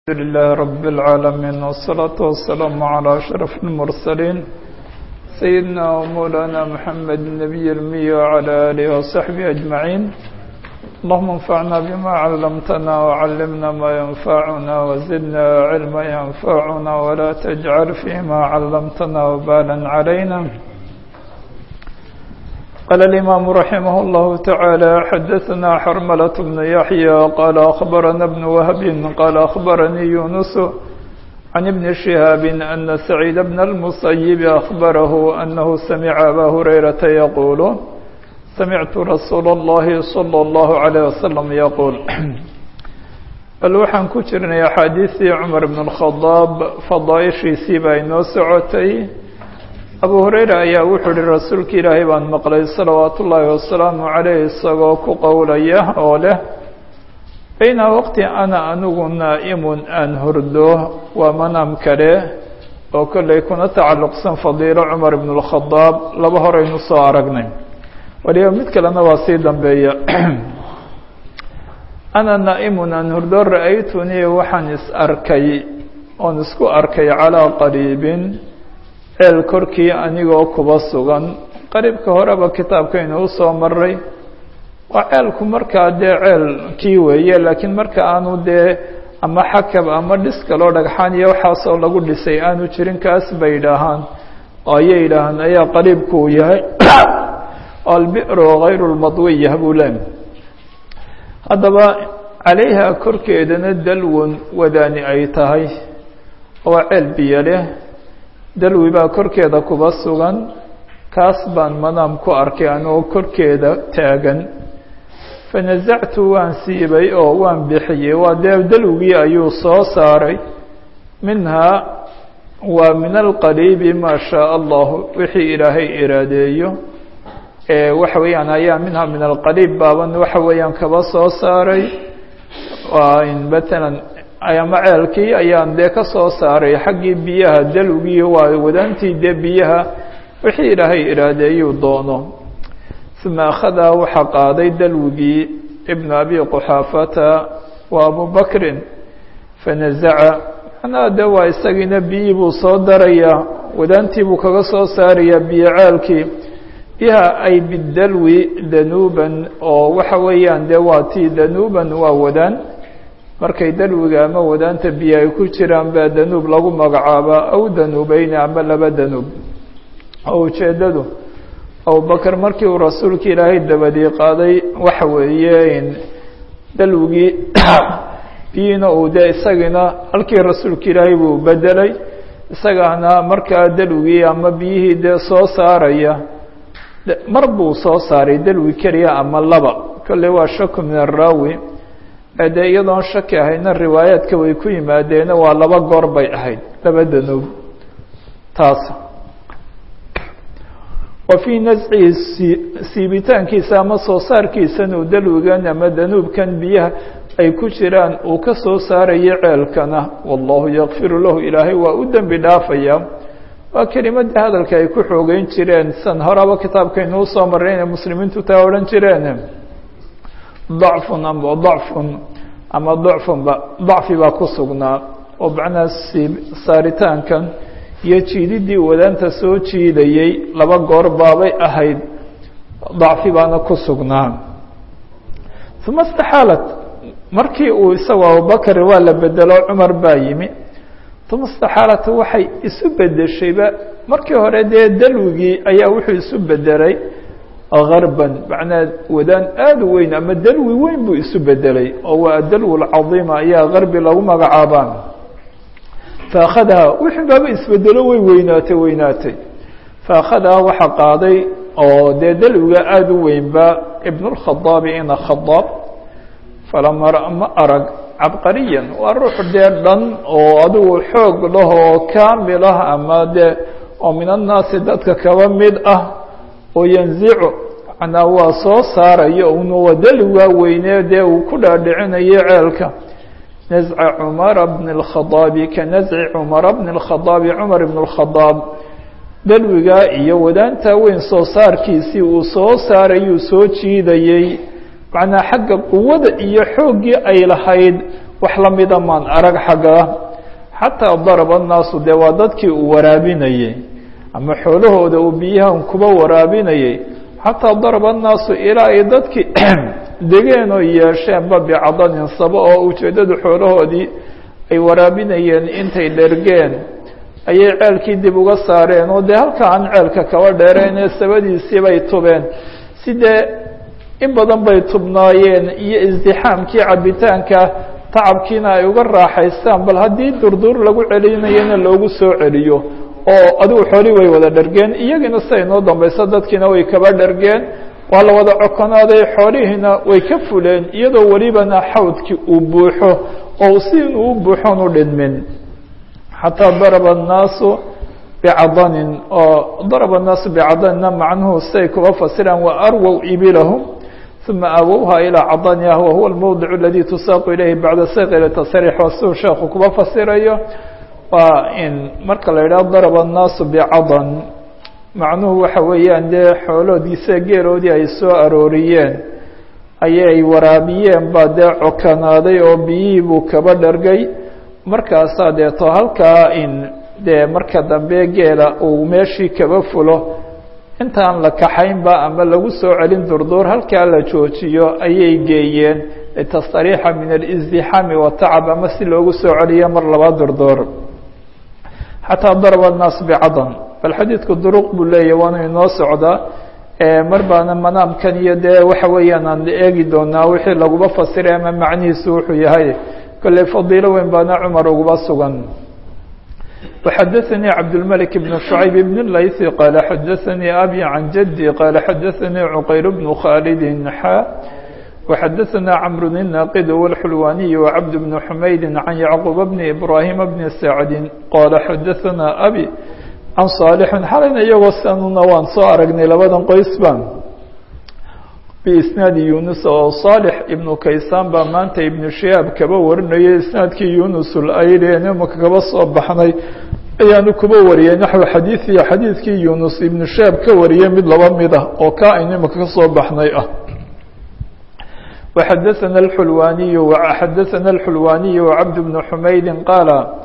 الحمد لله رب العالمين والصلاة والسلام على أشرف المرسلين سيدنا ومولانا محمد النبي المي وعلى آله وصحبه أجمعين اللهم انفعنا بما علمتنا وعلمنا ما ينفعنا وزدنا علما ينفعنا ولا تجعل فيما علمتنا وبالا علينا قال الإمام رحمه الله تعالى حدثنا حرملة بن يحيى قال أخبرنا ابن وهب قال أخبرني يونس عن ابن شهاب أن سعيد بن المصيب أخبره أنه سمع أبا هريرة يقول سمعت رسول الله صلى الله عليه وسلم يقول bal waxaan ku jirnay axaadiistii cumar bn اlkhadaab fadaaishiisii baa inoo socotay abu hureyra ayaa wuxuu ihi rasuulka ilaahay baan maqlay salawaatu ullaahi wasalaamu caleyh isagoo ku qowlaya oo leh bayna waqti ana anigu naa'imun aan hurdo waa manaam kale oo kollay kuna tacalluqsan fadiilo cumar bn اlkhadaab laba horeynu soo aragnay waliba mid kalena waa sii dambeeya ana naa'imun aan hurdo ra-aytunii waxaan is arkay oon isku arkay calaa qariibin ceel korkii anigoo kuba sugan qariibka horeba kitaabkaynu usoo maray waa ceelku markaa dee ceelkii weeye laakiin marka aanu dee ama xakab ama dhis kaloo dhagxaan iyo waxaasoo lagu dhisay aanu jirin kaas bay yidhaahaan oo ayay yidhaahaan ayaa qariibku uu yahay albi'ru hayru lmadwiya buu le haddaba calayha korkeedana dalwon wadaani ay tahay waa ceel biyo leh dalwi baa korkeeda kuba sugan kaas baan manaam ku arkay anigoo korkeeda taagan fanasactu waan siibay oo waan bixiyey waa dee dalwigii ayuu soo saaray minhaa waa min alqariibi maa shaa allahu wixii ilaahay iraadeeyo waxa weeyaan ayaa minha min alqariib baaban waxa weeyaan kaba soo saaray matalan ama ceelkii ayaan dee ka soo saaray xaggii biyaha dalwigii waa wadaantii dee biyaha wixii ilaahay iraadeeyuu doono uma akhadaa waxaa qaaday dalwigii ibnu abi quxaafata wa abu bakrin fanazaca macnaha de waa isagiina biyii buu soo darayaa wadaantii buu kaga soo saarayaa biyo ceelkii biha ay bidalwi danuuban oo waxa weeyaan dee waa tii danuuban waa wadaan markay dalwiga ama wadaanta biyo ay ku jiraan baa danuub lagu magacaabaa aw danuubeyni ama laba danuub oo ujeeddadu abubakar markii uu rasuulka ilaahay dabadii qaaday waxa weeye dalwigii biyiina uu dee isagiina halkii rasuulka ilaahay buu bedelay isagaana markaa dalwigii ama biyihii dee soo saaraya mar buu soo saaray dalwi keliya ama laba kolley waa shaku min araawi dee iyadoon shaki ahayna riwaayaadka way ku yimaadeena waa laba goor bay ahayd laba danuub taas wa fii nascihi siibitaankiisa ama soo saarkiisan uu dalwigan ama danuubkan biyaha ay ku jiraan uu ka soo saarayo ceelkana wallahu yakfiru lahu ilaahay waa u dembi dhaafaya waa kelimadii hadalka ay ku xoogeyn jireen san horaba kitaabkaynu usoo marray inay muslimiintu taa odhan jireen dacfun ama dacfun ama dacfunba dacfi baa ku sugnaa oo macnaha siib saaritaankan iyo jiididii wadaanta soo jiidayey laba goor baabay ahayd dacfi baana ku sugnaa uma istaxaalat markii uu isagoo abubakar waa la bedelo cumar baa yimi uma istaxaalata waxay isu bedeshayba markii hore dee dalwigii ayaa wuxuu isu bedelay garban macnaa wadaan aada u weyn ama dalwi weyn buu isu bedelay oo waa adalw lcadiima ayaa garbi lagu magacaabaa faakhadaha wixii baaba isbedelo way weynaatay weynaatay faakhadaha waxaa qaaday oo dee dalwiga aada u weynba ibn اlkhadaabi ina khadaab falama ma arag cabqariyan waa ruux dee dhan oo adigu xoog lah oo kaamil ah ama dee oo min annaasi dadka kaba mid ah oo yanzicu macnaa waa soo saarayo una wadalwigaa weynee dee uu ku dhaadhicinayo ceelka nasca cumara bni اlkhadaabi ka nasci cumara bni اlkhadaabi cumar bn اlkhadaab dalwigaa iyo wadaantaa weyn soo saarkiisii uu soo saarayuu soo jiidayey macnaa xagga quwada iyo xooggii ay lahayd wax lamida maan arag xagga xataa daraba annaasu dee waa dadkii uu waraabinayey ama xoolahooda uu biyahan kuba waraabinayey xataa daraba annaasu ilaa ay dadkii degeen oo yeesheenba bicadanin sabo oo ujeeddadu xoolahoodii ay waraabinayeen intay dhergeen ayay ceelkii dib uga saareen oo dee halka aan ceelka kaba dheereen ee sabadiisii bay tubeen si dee in badan bay tubnaayeen iyo isdixaamkii cabitaanka tacabkiina ay uga raaxaystaan bal haddii durdur lagu celinayana loogu soo celiyo oo adigu xoolii way wada dhergeen iyagiina siday noo dambayso dadkiina way kaba dhergeen waa la wada cokonaaday xoolihiina way ka fuleen iyadoo welibana xawdkii uu buuxo oo si inuu u buuxoon u dhinmin xataa daraba annaasu bicadanin oo daraba annaasu bicadaninna macnuhu siay kuba fasiraan wa arwow ibilahum uma awowha ilىa cadaniha wahuwa almowdic aladi tusaaqu ilayhi bacda sayqi tasriix waa siduu sheekhu kuba fasirayo waa in marka la yidhaho daraba annaasu bicadan macnuhu waxa weeyaan dee xooloodiisa geeloodii ay soo arooriyeen ayay waraabiyeen baa dee cokanaaday oo biyihii buu kaba dhargay markaasaa deeto halkaa in dee marka dambe geela uu meeshii kaba fulo intaan la kaxaynba ama lagu soo celin durduur halkaa la joojiyo ayay geeyeen litastariixa min alizdixaami watacab ama si loogu soo celiyo mar laba durduur xataa daraba annaas bicadan bal xadiidku duruq buu leeyahy waanu inoo socdaa mar baana manaamkan iyo dee waxa weeyaan aan eegi doonaa wixii laguba fasiray ama macnihiisu wuxuu yahay kolley fadiilo weyn baana cumar uguba sugan وxdثnي cبدالملك بن شعيب بن اللyث qال xdثnي أbي عن جدي qال xdثnي عqyر بن khالد xا وxdثnا cمر الناqد والحلواني وعبد بن حمyد عن يعقوب بن إبراهيم بن سعد qال xdثnا أbي عن صالح xalayna iyagoo sanuna waan soo aragnay labadan qoysba بإسناaد يuنس oo صالح iبن kaysaan baa maanta iبن شهاaب kaba warinayay isنaadkii يuنس اlayl imaka kaba soo baxnay ayaanu kuba wariyay نaحو xadيiثiyo xadيiثkii يuنس iبن شهاaب ka wariyay mid laba mid ah oo ka aynu imaka kasoo baxnay ah وxdثnا الحلواني xdثnا الحلواني وعبد بن حمyد qاaل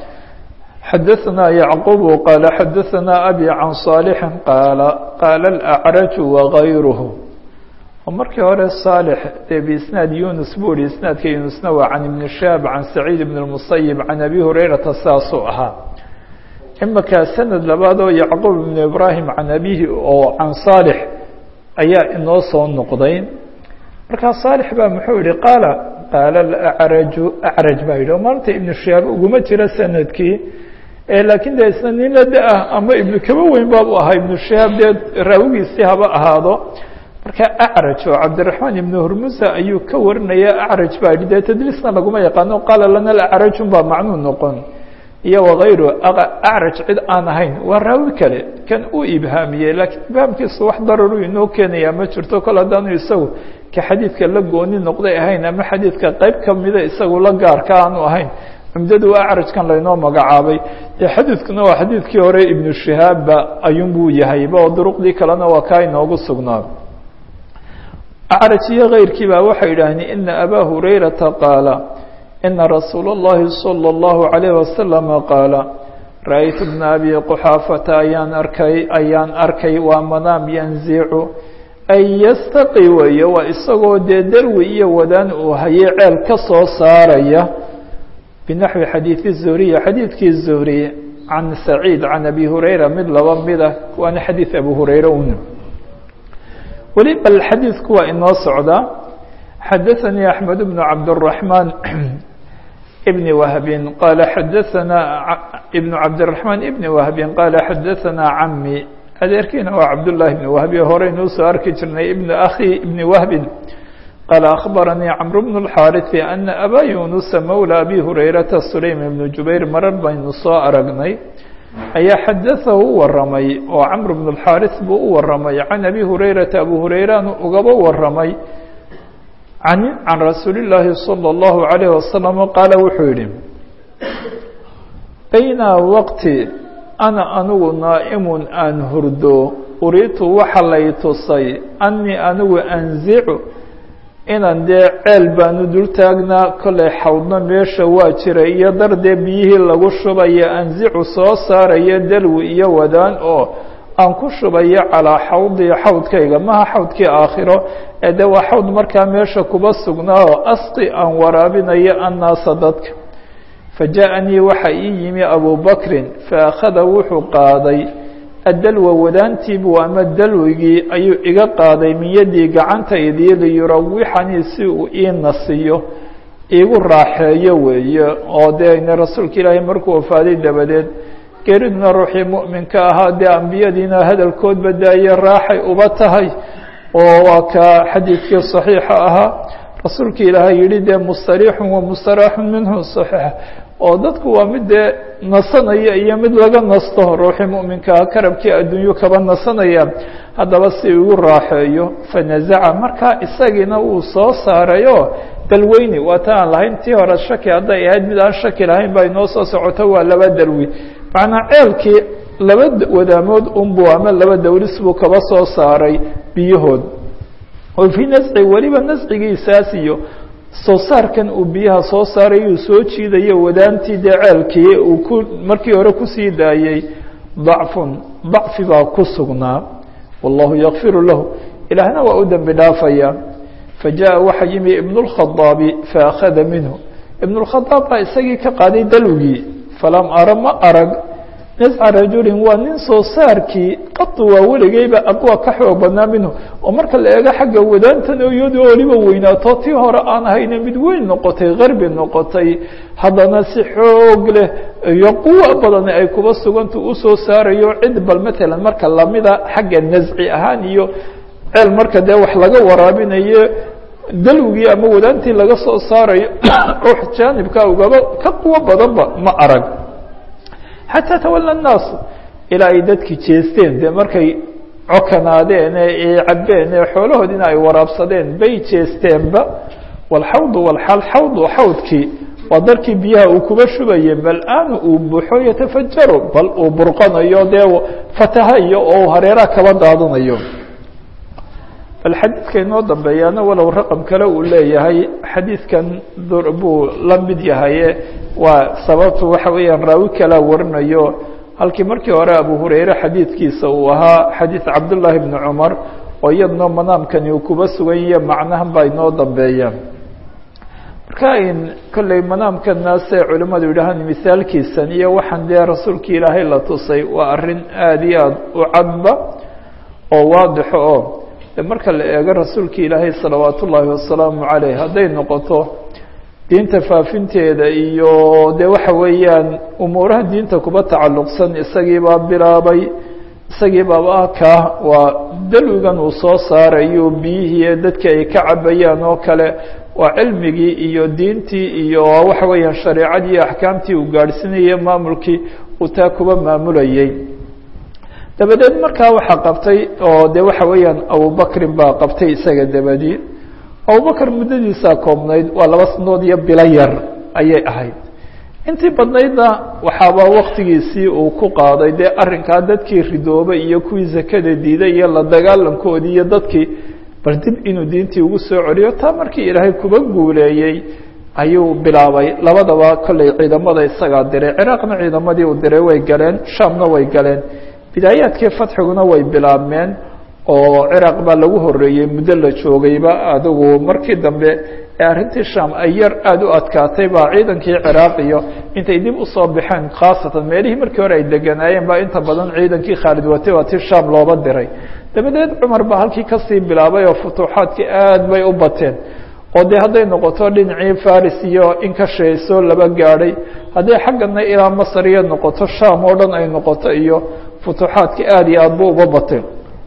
xdثnا يعقوب qال xdثnا أbي عن صالح qاaل qاaل الأعرج وغayrه markii hore صالح dee بisناad يuنس buu hi isنaadka يuنسna waa عن iبن شhاب عن سعيد بن المصيب عن أbي هريرaةa saasuu ahaa imaka سند labaad oo يعقوب بن إبراهيم عن أbيه oo عن صالح ayaa inoo soo noqday markaa صالح ba muxuu yihi qاaل qاaل الأعرج أعرج ba yidhi o maanta iبن شhاب uguma jira sanadkii laakiin de isna nin la da-ah ama iبn kaba weyn baabu ahaa iبن شhاب dee raawigiisii haba ahaado marka acraj oo cabdiraxmaan ibnu hurmusa ayuu ka warinaya acraj baa yidhi dee tadliisna laguma yaqaano qaala lana alacrajun baa macnuu noqon iyo wakayru acraj cid aan ahayn waa raawi kale kan uu ibhaamiyey laakiin ibhaamkiisu wax dararu inoo keenayaa ma jirto kol haddaanu isagu ka xadiidka la gooni noqday ahayn ama xadiidka qeyb kamida isagu la gaarka aanu ahayn cumdadu acrajkan laynoo magacaabay dee xadiidkuna waa xadiidkii hore ibnu shihaabba ayuunbuu yahayba oo duruqdii kalena waa kaa inoogu sugnaa acraj iyo kayrkii baa waxay yidhaahdeen ina abaa hurayrata qaala ina rasuula اllahi salى اllahu عalayh wasalama qaala ra-aytu bna abi quxaafata ayaan arkay ayaan arkay waa manaam yanzicu ay yastaqi weeye waa isagoo dee darwi iyo wadaan uu hayay ceel ka soo saaraya binaxwi xadiidi zuhriya xadiidkii zuhri can saciid can abi hurayra mid laba mida waana xadiid abu hurayra un weli bal xadiidku waa inoo socdaa xadaثanii أحmed بن cabdالرaحmaan بn wahbin qaala xadaثanaa ibn cabdالرaحmaan ibn wahbin qaala xadaثanaa cami adeerkiina waa cabdالlahi ibn wahbi horeynuu soo arki jirnay ibn akhi ibn wahbin qaala akhbaranii cmr bn الxاariثi ana abaa yunusa mawlى abi hurayrata sulaym ibn jubayr marar baynu soo aragnay ayaa xadaثahu u waramay oo cmr bn الxاariث buu u waramay can abi hurayrata abu hurayraanu ugaba waramay can can rasuuli الlaahi salى الlahu عalayه wasalam qaala wuxuu yihi bayna waqti ana anigu naa'imun aan hurdo uriitu waxa lay tusay anii anigu anzicu inaan dee ceel baanu dul taagnaa kollay xawdna meesha waa jira iyo dar dee biyihii lagu shubayo anzicu soo saaraya dalwi iyo wadaan oo aan ku shubayo calaa xawdii xawdkayga maha xawdkii aakhiro ee dee waa xawd markaa meesha kuba sugnaa oo asqi aan waraabinayo annaasa dadka fajaءanii waxa ii yimi abubakrin faakhada wuxuu qaaday addalwa wadaantiibu ama dalwigii ayuu iga qaaday min yaddii gacantaydii liyurawixanii si uu ii nasiyo iigu raaxeeyo weeye oo dee ina rasuulka ilaahay markuu wafaaday dabadeed geriduna ruuxii mu'minka ahaa dee ambiyadiina hadalkood badaaye raaxay uba tahay oo waa ka xadiidkii صaxiixa ahaa rasuulka ilaahay yihi dee mustariixun wa mustaraaxun minhu صaxiix oo dadku waa mid dee nasanaya iyo mid laga nasto ruuxii mu'minkaa karabkii adduunyo kaba nasanaya haddaba si igu raaxeeyo fanazaca markaa isagiina wuu soo saarayo dalweyni waa ta aan lahayn tii hore shaki hadday ahayd mid aan shaki lahayn baa inoo soo socoto waa laba dalwi macnaa ceelkii laba wadaamood unbuu ama laba dawlis buu kaba soo saaray biyahood oo fii nasci weliba nascigiisaas iyo soo saarkan uu biyaha soo saaray uu soo jiidayo wadaantii dee ceelkii uu ku markii hore kusii daayey dacfun dacfi baa ku sugnaa wallahu yakfiru lahu ilaahna waa u dembi dhaafaya fajaءa waxa yimi ibn اlkhadaabi faakhada minhu ibn اlkhadaab baa isagii ka qaaday dalwigii falam ara ma arag nasca rajulin waa nin soo saarkii qatu waa weligeyba aqwa ka xoog badnaa minhu oo marka la eego xagga wadaantan iyadoo weliba weynaato tii hore aan ahayne mid weyn noqotay qarbi noqotay haddana si xoog leh iyo quwo badan ay kuba suganta usoo saarayo cid bal matalan marka lamida xagga nasci ahaan iyo ceel marka dee wax laga waraabinayo dalwigii ama wadaantii laga soo saarayo ruux jaanibka ugaba ka quwo badanba ma arag xataa tawala الnaasu ilaa ay dadki jeesteen dee markay cokanaadeen ee cabbeen ee xoolahoodina ay waraabsadeen bay jeesteenba wاlxawdu wاlxal xawdu xawdkii waa darkii biyaha uu kuba shubaye bal aanu uu buxo yatafajaru bal uu burqanayo dee fatahayo oo hareeraha kaba daadanayo bal xadiidka inoo dambeeyaana walow raqam kale uu leeyahay xadiidkan buu la mid yahaye waa sababtu waxa weeyaan raawi kalaa warinayo halkii markii hore abu hurayre xadiidkiisa uu ahaa xadiid cabdullaahi bni cumar oo iyadna manaamkani uu kuba sugan yahe macnahan baa inoo dambeeya marka in kolley manaamkana say culimmadu yidhaahaan misaalkiisan iyo waxaan dee rasuulka ilaahay la tusay waa arrin aada iyo aada u cadba oo waadixo oo marka la eego rasuulka ilaahay salawaat ullaahi wasalaamu caleyh hadday noqoto diinta faafinteeda iyo dee waxa weeyaan umuuraha diinta kuba tacalluqsan isagiibaa bilaabay isagii baaba kaa waa dalwigan uu soo saarayo biyihii dadka ay ka cabayaan oo kale waa cilmigii iyo diintii iyo waxa weeyaan shareecadii iyo axkaamtii uu gaadhsiinayay maamulkii uu taa kuba maamulayay dabadeed markaa waxaa qabtay oo de waxa weeyaan abubakrin baa qabtay isaga dabadii abubakr muddadiisaa koobnayd waa laba sanood iyo bilo yar ayay ahayd intii badnaydna waxaaba waktigiisii uu ku qaaday dee arrinkaa dadkii ridoobay iyo kuwii zakada diiday iyo la dagaalankoodii iyo dadkii bal dib inuu diintii ugu soo celiyo taa markii ilaahay kuba guuleeyey ayuu bilaabay labadaba kolley ciidamada isagaa diray ciraaqna ciidamadii uu diray way galeen shaamna way galeen bidaayaadkii fatxiguna way bilaabmeen oo ciraaq baa lagu horeeyey muddo la joogayba adigu markii dambe ee arrintii sham ay yar aada u adkaatay baa ciidankii ciraaq iyo intay dib usoo baxeen khaasatan meelihii markii hore ay deganaayeen baa inta badan ciidankii khaalid watay waa ti sham looba diray dabadeed cumar baa halkii kasii bilaabay oo futuuxaadkii aad bay u bateen oo dee hadday noqoto dhinacii faris iyo in ka sheyso laba gaadhay hadday xaggana ilaa masar iyo noqoto sham oo dhan ay noqoto iyo futuuxaadkii aada iyo aad bu uba bateen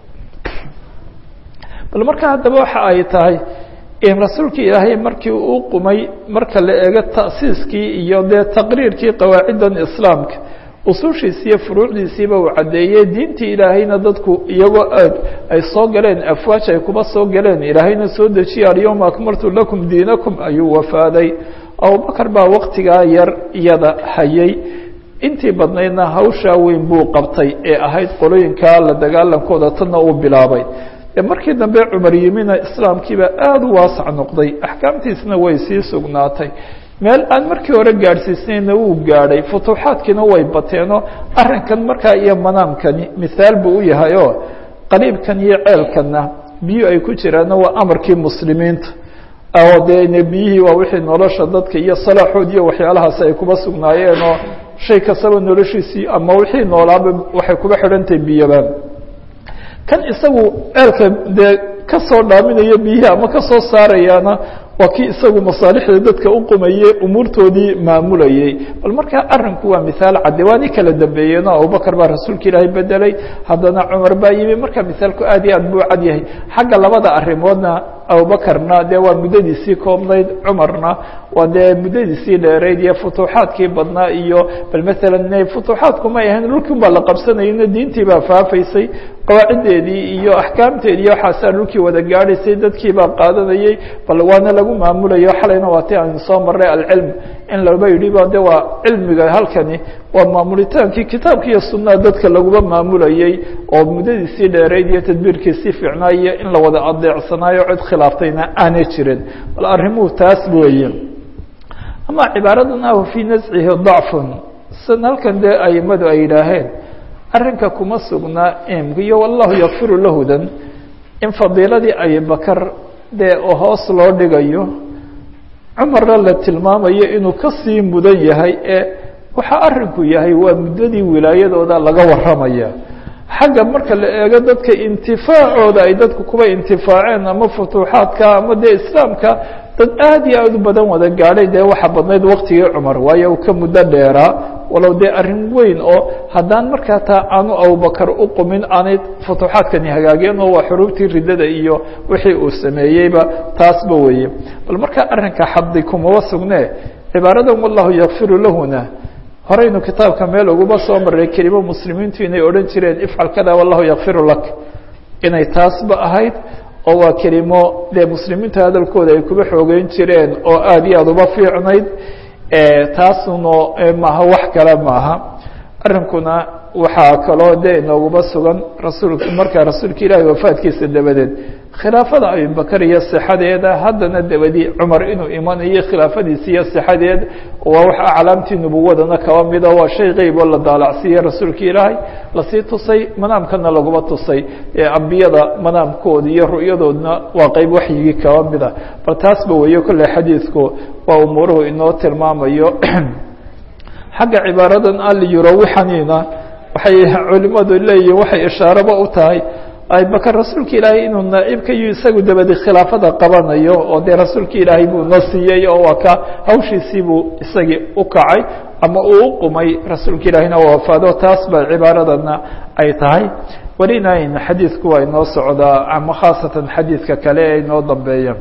bal marka haddaba waxa ay tahay in rasuulkii ilaahay markii uu qumay marka la eego ta'siiskii iyo dee taqriirkii qawaaciddan islaamka usushiisi iyo furuucdiisiiba uu caddeeyey diintii ilaahayna dadku iyagoo aad ay soo galeen afwaaj ay kuba soo galeen ilaahayna soo dejiya alyawma akmaltu lakum diinakum ayuu wafaaday abubakar baa waktigaa yar iyada hayay intii badnaydna hawshaa weyn buu qabtay ee ahayd qolooyinkaa la dagaalankooda tanna uu bilaabay dee markii dambe cumar yimina islaamkiibaa aada u waasac noqday axkaamtiisna way sii sugnaatay meel aan markii hore gaadhsiisnayna wuu gaadhay futuuxaadkiina way bateenoo arrinkan markaa iyo manaamkani mithaal buu u yahay oo qariibkan iyo ceelkanna biyo ay ku jiraanna waa amarkii muslimiinta oo dee biyihii waa wixii nolosha dadka iyo salaaxood iyo waxyaalahaas ay kuba sugnaayeen oo shay kastaba noloshiisii ama wixii noolaaba waxay kuba xidhantahay biyoba kan isagu ceelka dee ka soo dhaaminayo biyihii ama ka soo saarayaana waa kii isagu masaalixda dadka u qumayey umuurtoodii maamulayey bal markaa arinku waa mithaal cadde waa ni kala dambeeyeenoo abubakar baa rasuulka ilaahay bedelay haddana cumar baa yimi marka mithaalku aad iyo aad buu cad yahay xagga labada arrimoodna abubakarna dee waa muddadiisii koobnayd cumarna waa dee muddadiisii dheerayd iyo futuuxaadkii badnaa iyo bal maalan futuuxaadku may ahayn dhulkii baa la qabsanayna diintii baa faafaysay qawaaciddeedii iyo axkaamteedii iyo waxaasaa dhulkii wada gaadhaysay dadkii baa qaadanayey bal waana lagu maamulayo xalayna waa ti aynu soo marray alcilm in laba yidhi ba de waa cilmiga halkani waa maamulitaankii kitaabka iyo sunnaha dadka laguma maamulayey oo muddadiisii dheerayd iyo tadbiirkiisii fiicnaayo in la wada adeecsanaayo cid khilaaftayna aanay jirin bal arrimuhu taas weeye ama cibaaradan ah fii nascihi dacfun san halkan dee aimadu ay yidhaaheen arrinka kuma sugnaa imka iyo wallahu yakfiru lahudan in fadiiladii abibakar dee oo hoos loo dhigayo cumarna la tilmaamayo inuu kasii mudan yahay ee waxaa arrinku yahay waa muddadii wilaayadooda laga warramaya xagga marka la eego dadka intifaacooda ay dadku kuba intifaaceen ama futuuxaadka ama dee islaamka dad aad iyo aad u badan wada gaadhay dee waxa badnayd waktigii cumar waayo uu ka muddo dheeraa walow dee arrin weyn oo haddaan markaa taa aanu abubakar u qumin aanay futuuxaadkani hagaageen oo waa xuruubtii riddada iyo wixii uu sameeyeyba taasba weeye bal markaa arrinka xaddi kumaba sugne cibaaradan wallahu yakfiru lahuna horeynu kitaabka meel uguma soo maray kelimo muslimiintu inay odhan jireen ifcal kada wallahu yakfiru lak inay taasba ahayd oo waa kelimo dee muslimiinta hadalkooda ay kuba xoogeyn jireen oo aada iyo aada uba fiicnayd taasuna maaha wax kale maaha arrinkuna waxaa kaloo dee inooguma sugan rasuulka markaa rasuulka ilaahay wafaadkiisa dabadeed khilaafada abibakar iyo sixadeeda haddana dabadi cumar inuu imanayo khilaafadiisa iyo sixadeed waa wax aclaamtii nubuwadana kaba mida waa shay qeyb oo la daalacsiiye rasuulka ilaahay lasii tusay manaamkana laguma tusay ambiyada manaamkooda iyo ru'yadoodna waa qeyb waxyigii kaba mida bal taasba weeye kolley xadiidku waa umuuruhu inoo tilmaamayo xagga cibaaradan aliyurawixanina waxay culimadu leeyihin waxay ishaaraba u tahay abibakar rasuulka ilaahay inuu naaibka iyo isagu dabadi khilaafada qabanayo oo dee rasuulka ilaahay buu noo siiyey oo waa ka hawshiisii buu isagii u kacay ama uu u qumay rasuulka ilaahayna wafaado taas ba cibaaradana ay tahay welinayn xadiidku waa inoo socdaa ama khaasatan xadiidka kale ee inoo dambeeya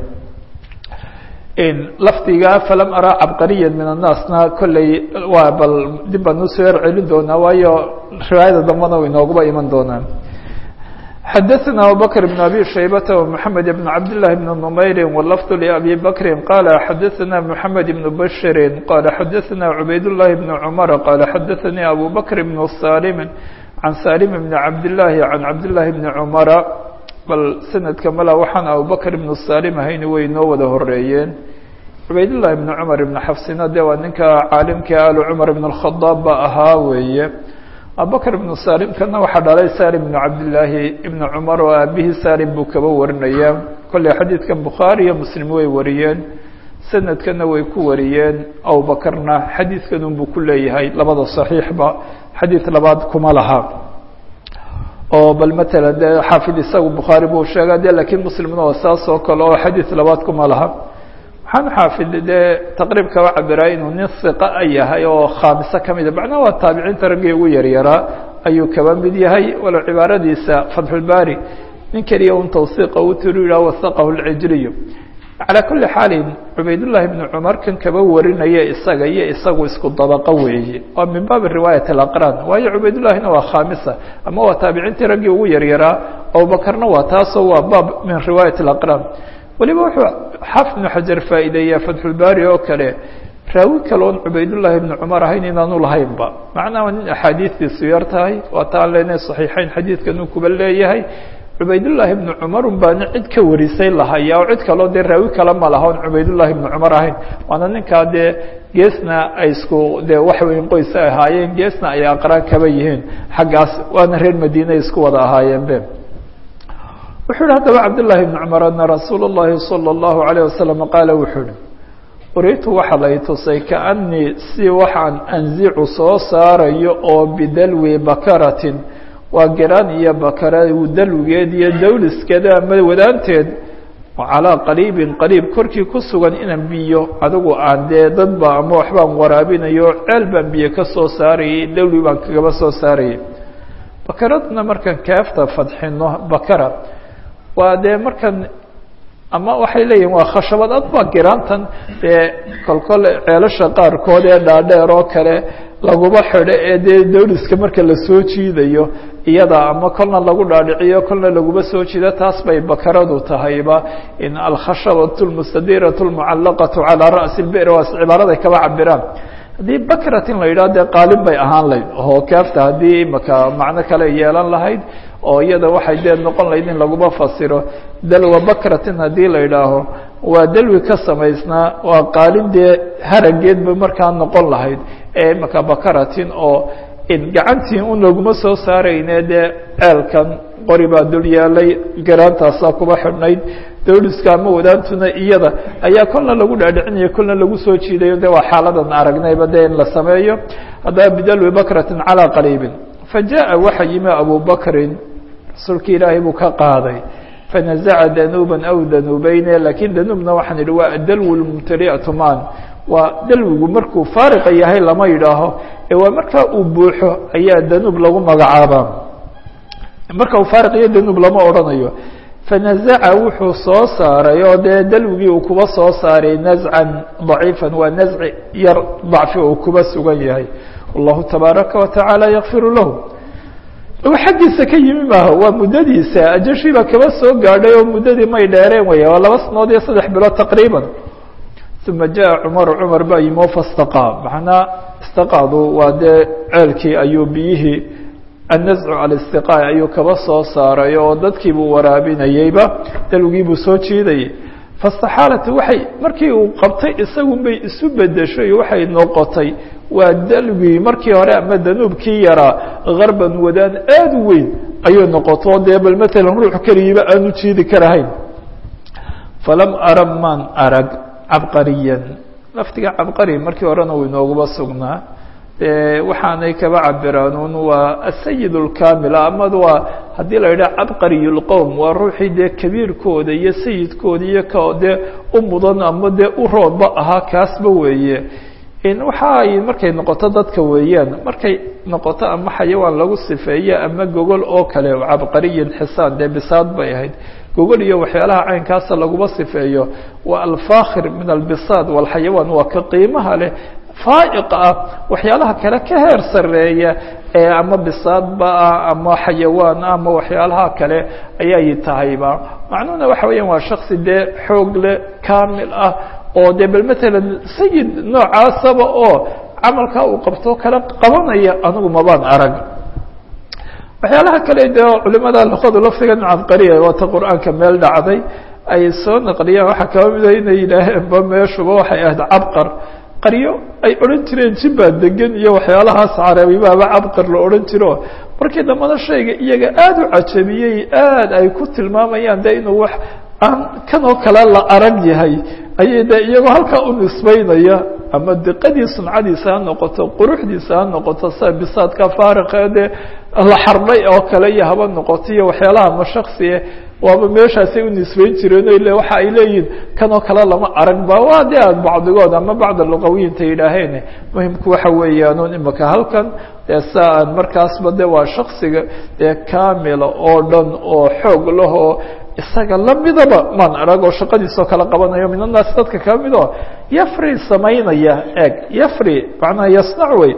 lafdiga falam araa cabqariya min annaasna kolley waa bal dib baan usoo yar celin doonaa waayo riwaayada dambana way inooguba iman doonaan xadaثna abubakr بn abi shaybata ومحamed بn cabd لlahi بn نmayri wlfd لأbi bakri qala xadaثna mحamed بn bashiri qala xadaثna cubayd الlahi بn cmar qala xadaثanii abu bakr بn salim can salim بn cabd لlahi can cabd لlahi بn cmara bal sanadka mala waxaan abubakr ibnu salim ahayni way noo wada horeeyeen cubaydullahi ibnu cumar ibnu xafsina de waa ninka caalimka alu cumar ibn اkhadaab ba ahaa weeye abubakr ibnu salimkana waxaa dhalay salim ibnu cabdillaahi ibnu cumar oo aabihii salim buu kaba warinaya kolley xadiidkan bukhaari iyo muslim way wariyeen sanadkana way ku wariyeen abubakarna xadiidkan unbuu ku leeyahay labada saxiixba xadiid labaad kuma laha oo bal matalan dee xaafid isagu bukhaari buu sheegaa de lakiin muslimna waa saas oo kale oo xadiid labaad kuma laha waxaan xaafid dee taqriib kaba cabiraa inuu nin hiqa yahay oo khaamiso kamida macnaha waa taabiciinta raggii ugu yaryaraa ayuu kaba mid yahay walow cibaaradiisa fatxulbaari nin keliya un tawsiiqa u tiri yidhah wasaqahu lcijriyu calaa kuli xaalin cubaydullahi bnu cumar kan kaba warinaya isaga iyo isagu isku dabaqo weeye waa min baabi riwaayat alaqraan waayo cubaydullahina waa khaamisa ama waa taabiciintii raggii ugu yaryaraa abubakarna waa taasoo waa baab min riwaayat alaqraan weliba wuxuu xaafid ibnu xajar faa'iideeyaa fatxulbaari oo kale raawi kale oon cubaydullahi ibnu cumar ahayn inaanu lahaynba macnaha nin axaadiistiisu yar tahay waa ta aan leenahay saxiixeyn xadiidkan uu kuba leeyahay cubaydullaahi ibnu cumar un baana cid ka warisay lahaya oo cid kaloo dee raawi kale ma laha on cubaydullaahi ibnu cumar ahayn waana ninkaa dee geesna ay isku dee wax weyn qoys ay ahaayeen geesna ay aqraan kaba yihiin xaggaas waana reer madiina ay isku wada ahaayeen be wuxuu yihi haddaba cabdullaahi ibnu cumar ana rasuula اllahi salى اllahu alayه wasalam qaala wuxuu ihi uritu waxa lay tusay kaanii si waxaan anzicu soo saarayo oo bidalwi bakaratin waa garaan iyo bakara dalwigeed iyo dawliskeeda ama wadaanteed calaa qariibin qariib korkii ku sugan inaan biyo adigu aan dee dadba ama waxbaan waraabinayo ceel baan biyo ka soo saarayay dawli baan kagaba soo saarayay bakaradna markaan kaafta fadxino bakara waa dee markan ama waxay leeyihin waa khashabad adba giraantan dee kolkol ceelasha qaarkood ee dhaadheer oo kale laguma xidho ee dee dawliska marka lasoo jiidayo iyada ama kolna lagu dhaadhiciyo kolna laguma soo jiido taas bay bakaradu tahayba in alkhashabatu lmustadiratu lmucallaqatu calaa ra'si lbir waa cibaaraday kaba cabiraan haddii bakratin la yidhaho dee qaalin bay ahaan layd oo kaafta haddii maka macno kale yeelan lahayd oo iyada waxay dee noqon lahayd in laguma fasiro dalwa bakratin haddii la yidhaaho waa dalwi ka samaysnaa waa qaalin dee harageedba markaa noqon lahayd ee maka bakaratin oo gacantii un laguma soo saarayne dee ceelkan qori baa dul yaalay garaantaasaa kuba xidhnayd dawliska ama wadaantuna iyada ayaa kolna lagu dhaadhicinaya kolna lagu soo jiidayo de waa xaaladan aragnayba de in la sameeyo haddaba bidalwi bakratin calaa qariibin fa jaءa waxa yimi abu bakrin rasuulki ilaahay buu ka qaaday fanazaca danuuba aw danuubeyne lakin danuubna waxaan idhi waa adalw mumtaliatu man waa dalwigu markuu faariqa yahay lama yidhaaho ee waa markaa uu buuxo ayaa danuub lagu magacaabaa marka uu faariq iyo danuub lama odhanayo fanazaca wuxuu soo saaray oo dee dalwigii uu kuba soo saaray nazcan daciifan waa nazci yar dacfi uu kuba sugan yahay wallahu tabaaraka watacaala yakfiru lahu xaggiisa ka yimi maaha waa muddadiisa ajashiiba kaba soo gaadhay oo muddadii may dheereen weya waa laba sanood iyo saddex bilood taqriiban uma jaءa cumaru cumar baa yimi o fastaqaa macnaa istaqaadu waa dee ceelkii ayuu biyihii annazcu alistiqaa ayuu kaba soo saaray oo dadkiibuu waraabinayeyba dalwigiibuu soo jiidayay fastaxaalat waxay markii uu qabtay isagun bay isu bedeshay waxay noqotay waa dalwii markii hore ama danuubkii yaraa garban wadaan aad u weyn ayuu noqoto dee bal matalan ruux keligiiba aanu jiidi karahayn falam ara maan arag cabqariyan laftiga cabqari markii horena uu inooguba sugnaa waxaanay kaba cabiraanuun waa asayid اlkamil amad waa haddii la yidhaha cabqariy اlqowm waa ruuxii dee kabiirkooda iyo sayidkooda iyo ka dee u mudan ama dee u roodba ahaa kaasba weeye waxa ay markay noqoto dadka weeyaan markay noqoto ama xayawaan lagu sifeeye ama gogol oo kale cabqariyin xisaan dee bisaad bay ahayd gogol iyo waxyaalaha caynkaasa laguma sifeeyo waa alfakhir min albisaad walxayawaan waa ka qiimaha leh faaiq ah waxyaalaha kale ka heer sareeya ee ama bisaadba ah ama xayawaan ah ama waxyaalaha kale ayay tahayba macnuhuna waxa weeyaan waa shaksi dee xoog leh kamil ah oo dee bal matalan sayid noocaasaba oo camalkaa uu qabto kala qabanaya anigu mabaan arag waxyaalaha kale dee culimada luqadu laftigan cabqariya waata qur-aanka meel dhacday ay soo naqliyaan waxaa kaba mida inay yidhaaheenba meeshuba waxay ahayd cabqar qaryo ay odhan jireen jibbaa degan iyo waxyaalahaas carabibaaba cabqar la odhan jiro markii dambana shayga iyaga aada u cajabiyey aada ay ku tilmaamayaan de inuu wax aan kanoo kale la arag yahay ayay de iyagoo halkaa u nisbaynaya ama diqadii suncadiisa ha noqoto quruxdiisa ha noqoto sida bisaadka faariqee dee la xardhay oo kale iyo haba noqoto iyo waxyaalaha mashaksiye waaba meeshaasay u nisbayn jireen o le waxa ay leeyihin kanoo kale lama arag ba waa de aad bacdigood ama bacd luqawiyiinta yidhaaheen muhimku waxa weeyaan imaka halkan dee sa aan markaasba de waa shaksiga dee kamila oo dhan oo xoog lahoo isaga lamidaba maan arag oo shaqadiisoo kala qabanayo min annaasi dadka kaa mid oo yafri samaynaya eeg yafri macnaha yasnac wey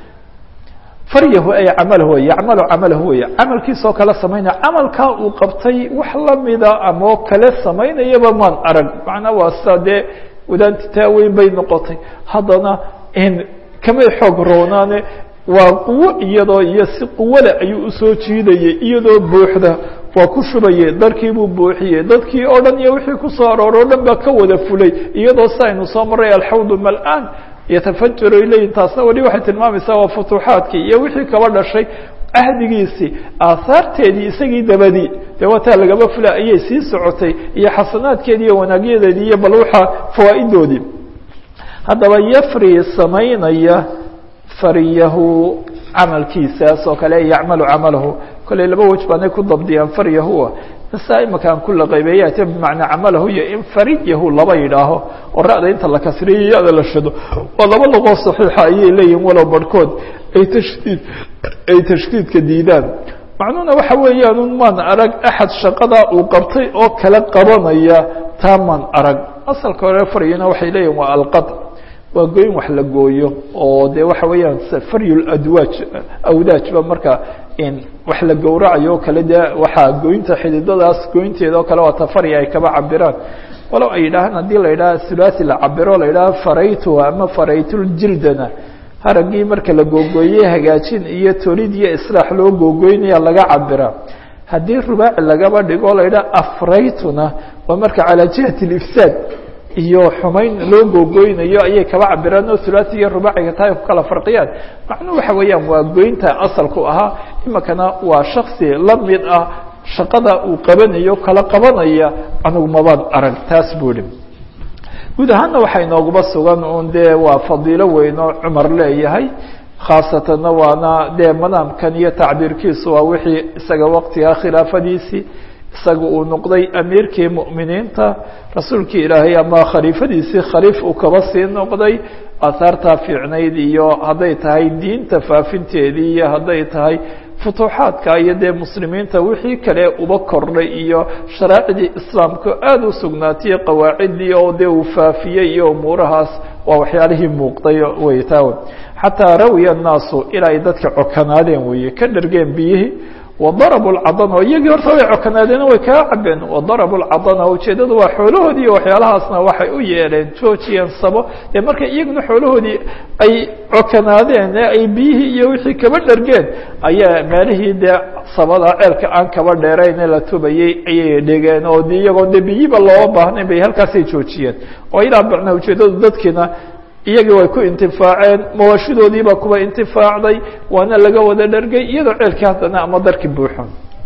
faryahu ay camalahu wey yacmalu camalahu wey camalkiisoo kale samaynaya camalkaa uu qabtay wax lamida amoo kale samaynayaba maan arag macnaa waa sida dee wadaanti taaweyn bay noqotay haddana kamay xoog roonaane waa quwo iyadoo iyo si quwole ayuu usoo jiidayay iyadoo buuxda waa ku shubayey darkii buu buuxiyey dadkii oo dhan iyo wixii kusoo arooro o dhan baa ka wada fulay iyadoo si aynu soo maray alxawdu mal-aan yatafajaru ilayhi taasna weli waxay tilmaamaysaa waa futuuxaadkii iyo wixii kaba dhashay ahdigiisii aahaarteedii isagii dabadii dee waataa lagaba fula ayay sii socotay iyo xasanaadkeedii iyo wanaagyadeedii iyo bal waxaa fawaa'idoodii haddaba yafri samaynaya faryahu camalkiisaas oo kale yacmalu camalahu kolley laba wej baanay ku dabdiyaan faryahua nasaa imaka aan ku laqaybeeyaate bimacnaa camalahu iyo in fariyahu laba yidhaaho oo ra'da inta la kasriyo ya-da la shado oo laba luqoo saxiixa ayay leeyihin walow barhkood ay tashdiid ay tashdiidka diidaan macnuhuna waxa weeyaan un maan arag axad shaqadaa uu qabtay oo kala qabanaya taa maan arag asalka hore faryana waxay leeyihin waa alqad waa goyn wax la gooyo oo de waxa weeyaan faryul adwaaj awdaajba marka in wax la gowracayo o kale de waxaa goynta xididadaas goynteeda oo kale waa tafarya ay kaba cabiraan walow ay yidhaahaan haddii la yidhaha thulathi la cabiro la yidhaha faraytuha ama faraytuljildana haraggii marka la googooyey hagaajin iyo tolid iyo islaax loo googoynaya laga cabira haddii rubaaci lagaba dhigo la yidhaha afraytuna waa marka calaa jihati alifsaad iyo xumayn loo googoynayo ayay kaba cabiraan oo thulathi iyo rubaaciga taa ay ku kala farqiyaan macnuhu waxa weeyaan waa goynta asalku ahaa imikana waa shaksi la mid ah shaqada uu qabanayo kala qabanaya anugu mabaan arag taas buu ihi guud ahaanna waxaa inoogaba sugan un dee waa fadiilo weyn oo cumar leeyahay khaasatanna waana dee manaamkan iyo tacbiirkiisu waa wixii isaga waqtigaa khilaafadiisii isaga uu noqday amiirkii mu'miniinta rasuulkii ilaahay ama khaliifadiisii khaliif uu kaba sii noqday aahaartaa fiicnayd iyo hadday tahay diinta faafinteedii iyo hadday tahay futuuxaadka iyo dee muslimiinta wixii kale uba kordhay iyo sharaacdii islaamka aada u sugnaatay qawaaciddii oo dee uu faafiyey iyo umuurahaas waa waxyaalihii muuqday wey taa xataa rawiya annaasu ilaa ay dadka cokanaadeen weeye ka dhargeen biyihii wadarabuu lcadana iyagii horta way cokanaadeen way kaga cabeen wadarabuu lcadana ujeeddadu waa xoolahoodii iyo waxyaalahaasna waxay u yeeleen joojiyeen sabo dee marka iyaguna xoolahoodii ay cokanaadeen ee ay biyihii iyo wixii kaba dhargeen ayaa meelihii dee sabada ceelka aan kaba dheerayn ee la tubayey ayay dhigeen oo de iyagoo de biyiba looga baahnayn bay halkaasay joojiyeen oo ilaa bacna ujeeddadu dadkiina iyagii way ku intifaaceen mawashidoodiibaa kuwa intifaacday waana laga wada dhargay iyadoo ceelkii haddana ama darki buuxo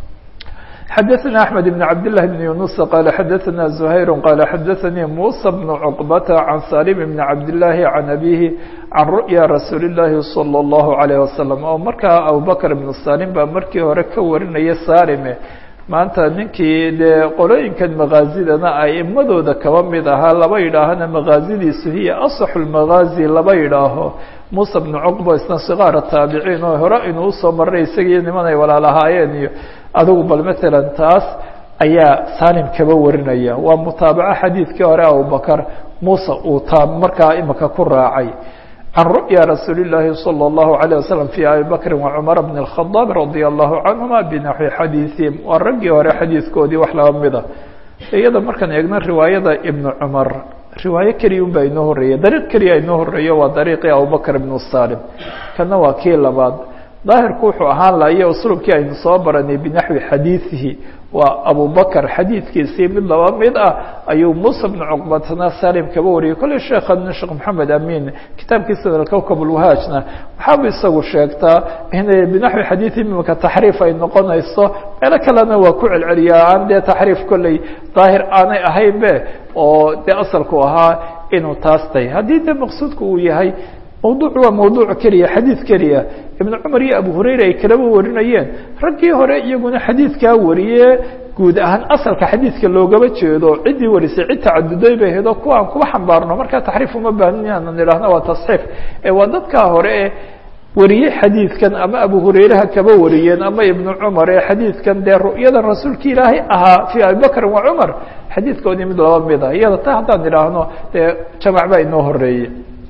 xadaثna أحmed بن cabd للh بن يuنuس qال xadaثna زhayr qال xadaثnii muسى بن cقبة عan salim بن cabd للahi عan abihi can ru'ya rasuuli الlahi صلى الlaه عليه وasلم oo markaa abubakr بن salim baa markii hore ka warinaya salime maanta ninkii dee qolooyinkan makaazidana aimadooda kaba mid ahaa laba yidhaahana makaazidiisu hiya asaxu lmakaazi laba yidhaaho muusa bnu cuqba isna sikaara taabiciin oo hore inuu usoo maray isagiiyo niman ay walaalahaayeen iyo adigu bal matalan taas ayaa salim kaba warinaya waa mutaabaco xadiidkii hore abubakar muuse uu taa markaa imika ku raacay can ru'ya rasuuli الlahi salى الlahu عalيه waslم fi abi bakri وcmar bn الkhadaab radي الlahu canهuma binaxwi xadiiثihim waa raggii hore xadiidkoodii wax laba mida iyada markaan eegno riwaayada ibn cumar riwaayo keliya un baa inoo horeeya dariiq keliya inoo horeeyo waa dariiqii abubakr ibn salim kana waa kii labaad daahirku wuxuu ahaan lahayo uslubkii aynu soo baranay binaxwi xadiiثihi waa abubakr xadiidkiisii mid laba mid ah ayuu musa bnu cuqbatna salim kaba wariyay kolley sheekhan sheekh maxamed amin kitaabkiisa alkowkab lwahaajna waxaabuu isagu sheegtaa inay binaxwi xadiidi imika taxriif ay noqonayso meelo kalena waa ku celceliyaa aan dee taxriif kolley daahir aanay ahayn be oo dee asalku ahaa inuu taas tahay haddii dee maqsuudku uu yahay mawduuc waa mawduuc keliya xadiid keliya ibnu cumar iyo abu hurayra ay kalaba warinayeen raggii hore iyaguna xadiidkaa wariye guud ahaan asalka xadiidka loogaba jeedo ciddii warisay cid tacaduday bay hedo kuwa aan kuba xambaarno markaa taxriif uma baahin inaan idhaahno waa tasxiif ee waa dadkaa hore ee wariyey xadiidkan ama abu hurayraha kaba wariyeen ama ibnu cumar ee xadiidkan dee ru'yadan rasuulka ilaahay ahaa fii abibakrin wa cumar xadiidkoodii mid laba mid ah iyada ta haddaan idhaahno dee jamac baa inoo horeeyey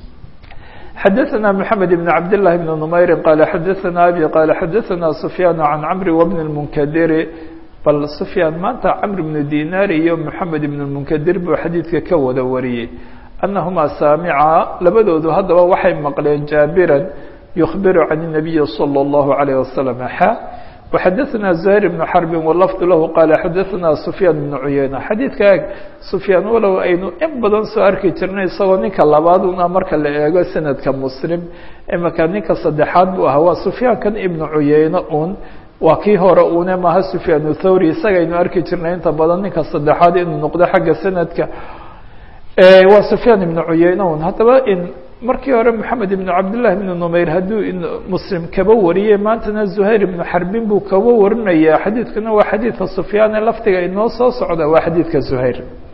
xadaثna mحamed بn cabd لlah بn نmayri qala xadaثna abi qala xadaثna sufyaan can cmri wbn الmunkadiri bal sufyaan maanta cmr bn dinar iyo mحamed ibn الmunkadir buu xadiidka ka wada wariyey anahumaa saamica labadoodu haddaba waxay maqleen jaabiran yukbiru can الnabiyi slى الlahu عalيه waslم xa وxadثna زهير بن xرب واللفظ lah qال xadثna سفyاn بن عuyeyنة xadiidka eg سفyاan walow aynu in badan soo arki jirnay isagoo ninka labaad una marka la eego sanadka mslim imaka ninka saddexaad buu ahaa waa سفyaankan iبن عuyeyne un waa kii hore une maha سفyاan الthawrي isagaynu arki jirnay inta badan ninka saddexaad inuu noqdo xagga sanadka waa سفyاan iبن عuyeyne un haddaba markii hore moxamed ibn cabdالlahi ibn numayr hadduu muslim kaba wariyey maantana zuhayr ibnu xarbin buu kaba warinaya xadiidkuna waa xadiidka sufyaane laftiga inoo soo socda waa xadiidka zuhayr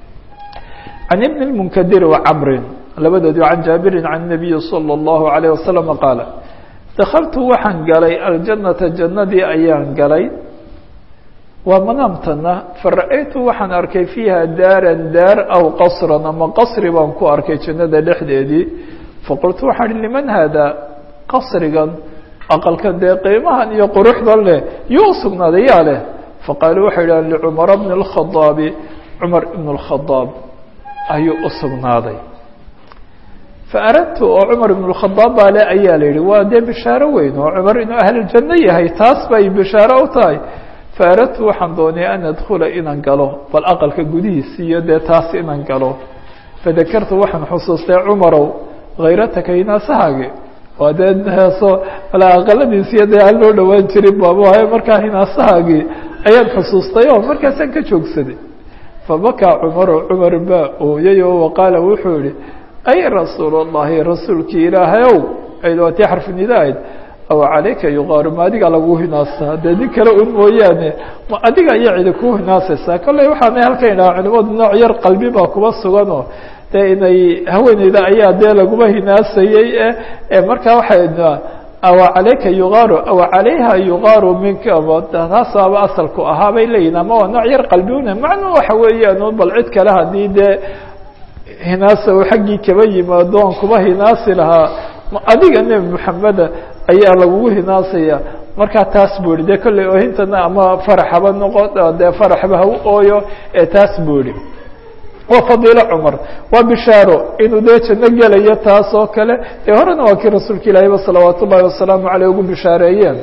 can ibn اmunkadir wacamrin labadoodi can jaabirin can الnabiyi salى اllahu عalيه wasalam qaala dakaltu waxaan galay aljanata jannadii ayaan galay waa manaamtana fara-aytu waxaan arkay fiiha daaran daar aw qasran ama qasri baan ku arkay jannada dhexdeedii faqultu waxaan ihi liman haadaa qasrigan aqalka dee qiimahan iyo quruxdan leh yuu usugnaaday yaa leh faqaaluu waxay idhahan licumara bni اlkhadaabi cumar ibn اlkhadaab ayuu usugnaaday faaradtu oo cumar ibn اlkhadaab baa le ayaa la yihi waa dee bishaaro weyn oo cumar inuu ahluljanno yahay taas bay bishaaro u tahay faaradtu waxaan doonay an adkula inaan galo bal aqalka gudihiisi iyo dee taas inaan galo fadakartu waxaan xusuustay cumarow hayrataka hinaasahaagi waa dee heeso ala aqaladiisiyo dee aan loo dhawaan jirin baabaayo markaa hinaasahaagii ayaan xusuustay oo markaasaan ka joogsaday fabakaa cumaru cumar baa ooyay oo waqaala wuxuu yihi ay rasuul اllahi rasuulkii ilaahayow aydwatii xarfinido ahayd aw calayka yuqaaru ma adiga lagu hinaasaa dee nin kale un mooyaane ma adiga ayaa cidi kuu hinaasaysaa kolley waxaana halkan idhaha culimadu nooc yar qalbi baa kuba suganoo dee inay haweeneyda ayaa dee laguma hinaasayey e markaa waxay aw calayka yuqaaru aw calayha yuqaaru minka taasaaba asalku ahaa bay leeyihin ama waa nooc yar qalbi una macnuu waxa weeyaan bal cid kale haddii dee hinaasa uu xaggii kaba yimaado aan kuba hinaasi lahaa adiga nebi moxameda ayaa lagugu hinaasaya markaa taas buu yihi dee kolley oohintana ama faraxaba noqo dee faraxba ha u ooyo ee taas buu yihi waa fadiilo cumar waa bishaaro inuu dee janno gelayo taas oo kale dee horena waa kii rasuulka ilaahiyba salawaat ullahi wasalaamu caleyh ugu bishaareeyeen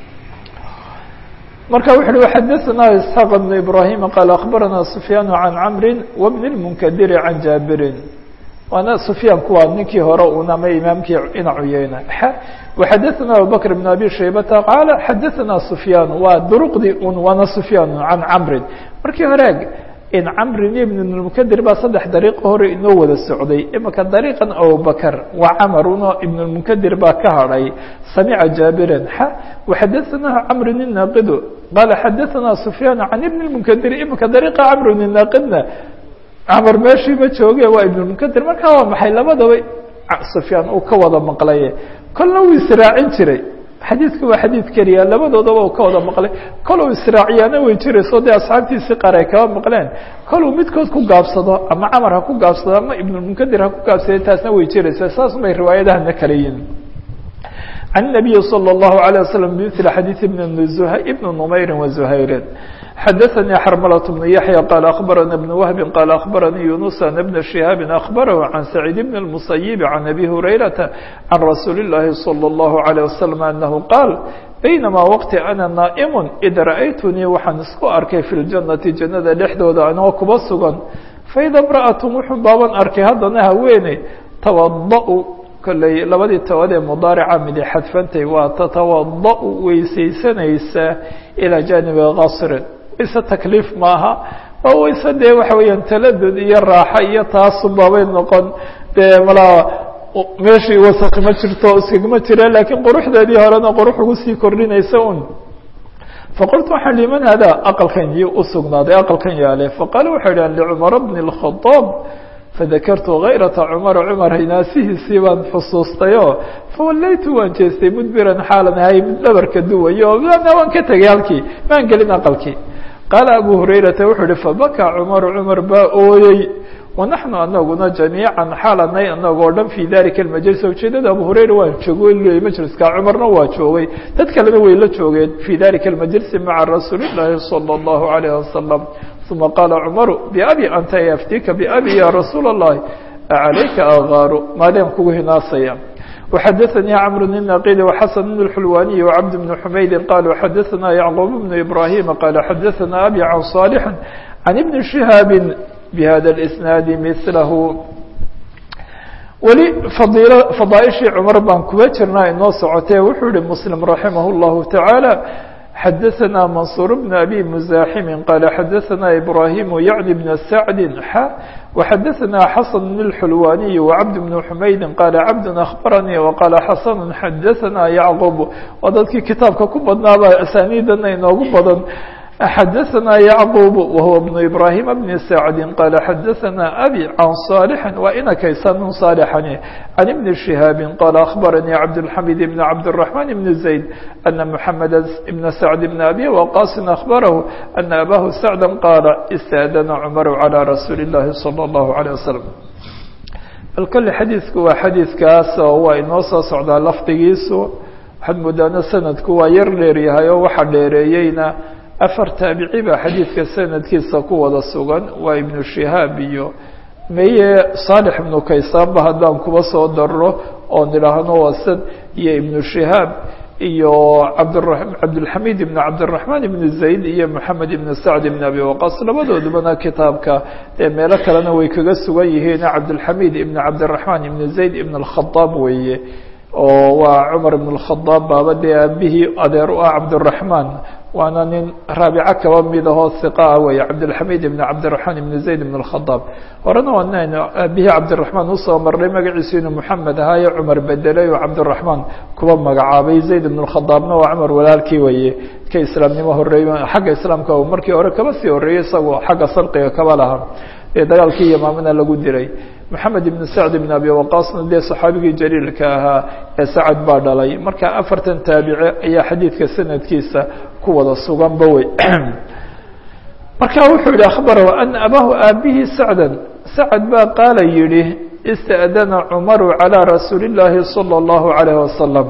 marka wuxu uhi xadaثna isxaaq بn ibrahim qaal akbarana sufyaan can camri wbn اmunkadiri can jaabirin waana sufyaanku waa ninkii hore un ama imaamkii ina cuyeyna waxadaثna abubakr bn abi shaybata qaala xadaثna sufyaan waa duruqdii un waana sufyaan can camrin markii hore in camrin ibn اmunkadir baa saddex dariiqo hore inoo wada socday imika dariiqan abubakr waa camar uno ibn اmunkadir baa ka hadhay samica jaabiran xa waxadaثna camrin inaaqidu qaala xadaثna sufyaan can ibn اmunkadir imika dariiqa camrin inaaqidna camar meeshii ma jooge waa ibn munkadir markaa waa maxay labadaba sufyaan uu ka wada maqlaye kolna uu israacin jiray xadiidku waa xadiid keliya labadoodaba uu ka wada maqlay kol uu israaciyaana way jirayso dee asxaabtiisii qaar ay kaba maqleen kol uu midkood ku gaabsado ama camar ha ku gaabsado ama ibnulmunkadir ha ku gaabsaday taasna way jiraysa saas bay riwaayadahana kala yihin can الnabiyi slى الlahu عalيه waslm bmثl xadiiث ibn numayri waزuhayrin xadaثnii xarmlة بن yaحyى qال أخbarana بن wهbi qال أخbaranii yunus an بn شihaabi أخbarhu can سacيid بn الmuسayب can abi hurayraةa can rasuuli الlahi slى الlahu عalيه waslم anahu qaal baynama wqti ana naaئm id ra'aytunii waxaan isku arkay fi اljannati jannada dhexdooda anoo kuba sugan faida امraأaة wuxuu baaban arkay haddana haweeney twaضأ kolley labadii tood ee mudaarica midi xadfantay waa tatawada- weysaysanaysa ilaa jaanibi qasrin wayse takliif maaha waa wayse dee waxa weeyaan taladud iyo raaxo iyo taasubaabay noqon dee malaa meeshii wasaq ma jirto iskagama jira laakiin quruxdeedii horena qurux ugu sii kordhinaysa un faqultu waxaan liman hada aqalkan iyo usugnaaday aqalkan yaale faqaala waxay dhahan licumara bni اlkhadaab fadakartu kayrata cumara cumar hinaasihiisii baan xusuustayoo fawallaytu waan jeestay mudbiran xaalan ahay mid dhabarka duwayo waan ka tegay halkii maan gelin aqalkii qaala abu hurayrata wuxuu ihi fabakaa cumaru cumar baa ooyey wanaxnu anaguna jamiican xaalanay anagoo dhan fii dalika almajlis ujeedada abu hurayra waan joogay leeyay majliska cumarna waa joogay dad kalena way la joogeen fii dalika almajlisi maca rasuuli llaahi salى اllahu alayh wasalam uma qaala cumaru biabi anta yaftika biabi ya rasuula اllahi acalayka agaaru maadaan kugu hinaasaya وxadثnي cمر بن ناqd وxسن بن الحلواني وعبد بن حمyد qالوا xadثna يعقوب بن إبراهيم قال xadثna أbي عن صالح عن بن شهاaب بhذا الإسناaد مثله weli فضاaئشhii cمر baan kuba jirnaa inoo socotee wuxuu yihi مسلم رaحimه الله تعالى xadثna منصور بن أbي مزاحم qال xadثna إبراهيم يعلي بن سعد ح وxadثna xسن بن الحلواني وعبد بن حمyد qال عبد أخبرني وqال xسن xadثna يعقوب waa dadkii kitaabka ku badnaaba أسانيdana inoogu badan xadثna يعقوب وهو بن إبراهيم بن سعد qال xadثna أbي عن صالح waa inakaysa min صالحani عن بن شهاaب qال أخبرني عبدالحميد بن عبدالرحمن بن زيد أن محمد بن سعد بن أbي وقاص أخبره أن أbاه سعدا qال استأdن عمر على رsuuل اللhi صلى الله عليه وسلم bal kole xadiidku waa xadiidkaas oo waa inoo soo socdaa lafdigiisu waxaad moodaana sanadku waa yar dheeryahay oo waxa dheereeyeyna afar taabici baa xadiidka sanadkiisa ku wada sugan waa ibnu shihaab iyo meye saalix ibnu kaysaanba haddaan kuba soo darro oo nidhaahno wasad iyo ibnu shihaab iyo cabdra cabdilxamiid ibn cabdiraxmaan ibn zayd iyo moxamed ibn sacd ibn abi waqaas labadoodubana kitaabka ee meelo kalena way kaga sugan yihiin cabdilxamiid ibn cabdiraxmaan ibn zayd ibn alkhadaab weeye oo waa cumar ibn اkhadaab baaba dee aabihii adeer u ah cabdiraxmaan waana nin raabico kaba mid ahoo hiqa ah weeye cabdilxamiid ibn cabdiraxmaan ibn zayd ibn اkhadaab horena waanaynu aabihii cabdiraxmaan usoo marnay magaciisu inuu moxamed ahaayo cumar bedelay oo cabdiraxmaan kuba magacaabay zayd ibn اkhadaabna waa cumar walaalkii weeye ka islaamnimo horeeyo xagga islaamka markii hore kaba sii horeeyey isagoo xagga sarqiga kaba lahaa ee dagaalkii yamaamina lagu diray moxamed ibn sacd ibn abi waqaasna dee saxaabigii jaliilka ahaa ee sacad baa dhalay marka afartan taabice ayaa xadiidka sanadkiisa ku wada suganba wey marka wuxuu yihi akhbarahu ana abahu aabihii sacdan sacad baa qaala yihi ista'dana cumaru calىa rasuuli اllaahi salى اllahu عalayh wasalam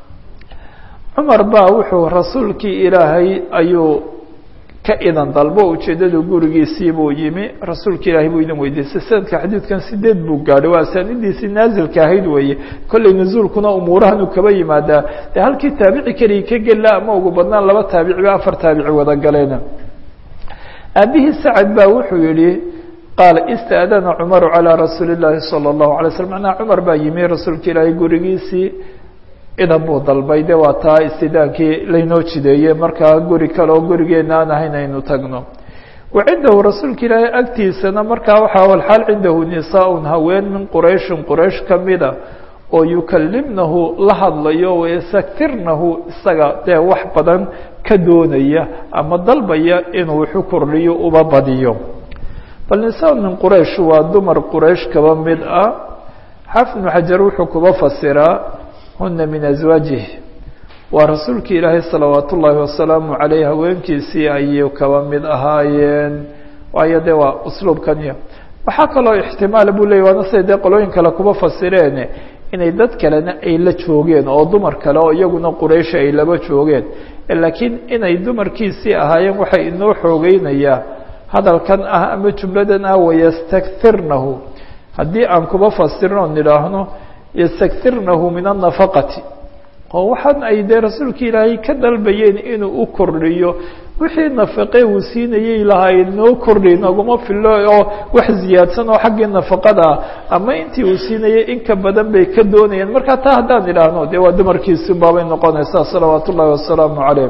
cumar baa wuxuu rasuulkii ilaahay ayuu ka idan dalbo ujeeddadu gurigiisii buu yimi rasuulka ilaahay buu idin weydiistay sanadka xadiidkan sideed buu gaadhay waa asaanidiisii naazilka ahayd weeye kollay nuzuulkuna umuurahan uu kaba yimaadaa dee halkii taabici keliya ka gela ama ugu badnaan laba taabici ba afar taabici wada galeen aabihii sacad baa wuxuu yihi qaala ista'dana cumaru calىa rasuuli اllaahi salى اllahu alay slm macnaa cumar baa yimi rasuulka ilaahay gurigiisii idan buu dalbay de waa taa istidaankii laynoo jideeyey markaa guri kale oo gurigeena aan ahayn aynu tagno wa cindahu rasuulka ilaahay agtiisana markaa waxaa walxaal cindahu nisaa-un haween min qurayshin quraysh ka mida oo yukalimnahu la hadlayo wayasaktirnahu isaga dee wax badan ka doonaya ama dalbaya inuu wuxu kordhiyo uba badiyo bal nisaa-un min quraysh waa dumar quraysh kaba mid ah xaafid ibnu xajar wuxuu kuba fasiraa huna min aswaajih waa rasuulki ilaahay salawaat ullaahi wasalaamu caleyh haweenkiisii ayay kaba mid ahaayeen waayo de waa usluubkaniyo waxaa kaloo ixtimaal buu leeyay waana siday dee qolooyin kale kuba fasireen inay dad kalena ay la joogeen oo dumar kale oo iyaguna quraysh ay laba joogeen laakiin inay dumarkiisii ahaayeen waxay inoo xoogeynayaa hadalkan ah ama jumladan ah wayastakirnahu haddii aan kuba fasirin oo nidhaahno ystakirnahu min الnafaqati oo waxaan ay dee rasuulka ilaahay ka dalbayeen inuu u kordhiyo wixii nafaqe uu siinayay lahaayeen noo kordhi naguma filo oo wax ziyaadsan oo xaggii nafaqada ah ama intii uu siinayay in ka badan bay ka doonayeen marka taa haddaan idhaahno dee waa dumarkiisi baabay noqonaysaa salawaat ullahi wasalaamu calayh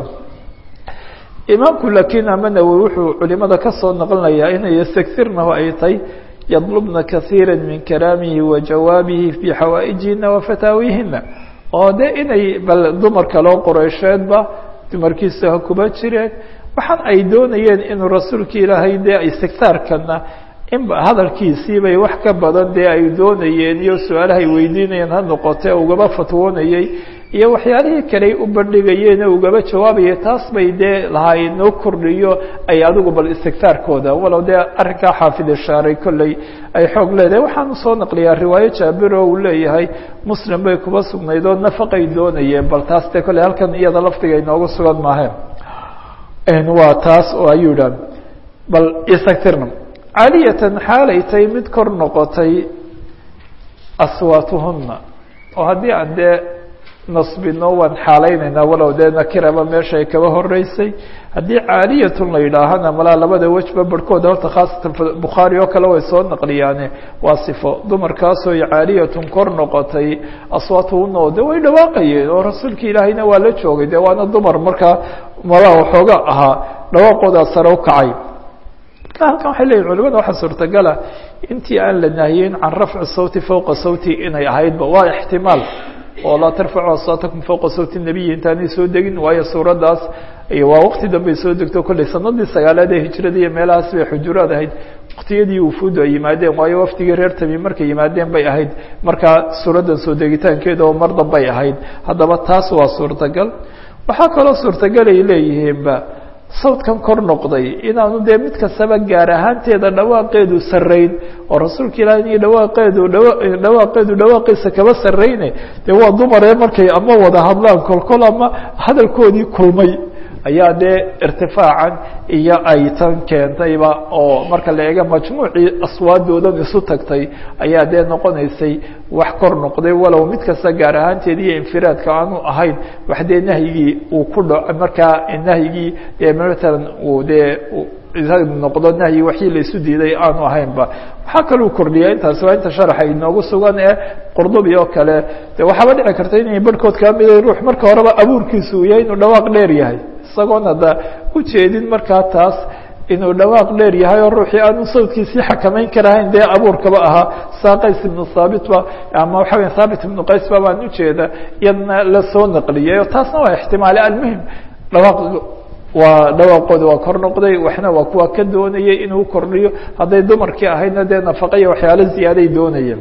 imaamku lakiin ama nawowi wuxuu culimada kasoo naqlinayaa inay ystakirnahu ay tahay yadlubna kahiira min kalaamihi wa jawaabihi fii xawaaئijihina wa fataawihina oo de inay bal dumar kaloo qoreysheedba dumarkiisa ha kuba jireen waxaan ay doonayeen inuu rasuulka ilaahay dee istigtaarkana inba hadalkiisii bay wax ka badan dee ay doonayeen iyo su-aalaha ay weydiinayeen ha noqote ugaba fatwoonayey iyo waxyaalihii kale ay u bandhigayeen ee ugaba jawaabayay taas bay dee lahaayeen noo kordhiyo ay adigu bal istigtaarkooda walow dee arrinkaa xaafid ishaaray kolley ay xoog leedahay waxaan usoo naqliyaa riwaayo jaabir oo uu leeyahay muslim bay kuba sugnayd oo nafaqay doonayeen bal taas dee kolley halkan iyada laftiga inooga sugan maaheen waa taas oo ayuu idhaha bal istigtirna caaliyatan xaalay tahay mid kor noqotay aswaatuhuna oo haddii aan dee nasbino waan xaalaynaynaa walow dee nakiraba meesha ay kaba horeysay haddii caaliyatun la yidhaahana malaa labada wejba barhkooda horta khaasatan bukhaari oo kale way soo naqliyaane waa sifo dumarkaasoo caaliyatun kor noqotay aswaatuhuna oo de way dhawaaqayeen oo rasuulka ilaahayna waa la joogay de waana dumar markaa malaa waxooga ahaa dhawaaqoodaa sare u kacay halkan waxay leyihin culimada waxaa suurtagala intii aan la nahiyeyn can rafci sawti fowqa sawti inay ahaydba waa ixtimaal oo laa tarfacu aswaatakum fowqa sawti nabiyi intaanay soo degin waayo suuraddaas waa waqti dambey soo degto kolley sanadii sagaalaad ee hijrada iyo meelahaas bay xujuraad ahayd waktiyadii wufuudu ay yimaadeen waayo wafdigii reer tami markay yimaadeen bay ahayd markaa suuraddan soo degitaankeeda oo mar dambay ahayd haddaba taas waa suurtagal waxaa kaloo suurtagal ay leeyihiinba sawdkan kor noqday inaanu dee mid kastaba gaar ahaanteeda dhawaaqeedu sarrayn oo rasuulka ilaah in dhawaaqeedu dhawaaqeedu dhawaaqiisa kaba sarrayne dee waa dumaree markay ama wada hadlaan kolkol ama hadalkoodii kulmay ayaa dee irtifaacan iyo ay tan keentayba oo marka la eega majmuucii aswaadoodan isu tagtay ayaa dee noqonaysay wax kor noqday walow mid kasta gaar ahaanteed iyo infiraadka aanu ahayn wax dee nahyigii uu ku dha markaa nahyigii dee matalan uu dee noqdo nahyi waxii la isu diiday aanu ahaynba waxaa kaluu kordhiyaa intaasi waa inta sharaxa inoogu sugan ee qurdubi oo kale de waxaaba dhici karta inay barhkood kaa mida ruux marka horeba abuurkiisu uu yahay inuu dhawaaq dheer yahay isagoon hadda ujeedin markaa taas inuu dhawaaq dheer yahay oo ruuxii aanu sawdkiisii xakamayn karahayn dee abuurkaba ahaa saa qays ibnu haabitba ama waxa weya haabit ibnu qaysba baan ujeeda iyadna la soo naqliyay oo taasna waa ixtimaale almuhim dhawaaq waa dhawaaqooda waa kor noqday waxna waa kuwa ka doonayay inuu kordhiyo hadday dumarkii ahaydna dee nafaqa iyo waxyaalo ziyaaday doonayeen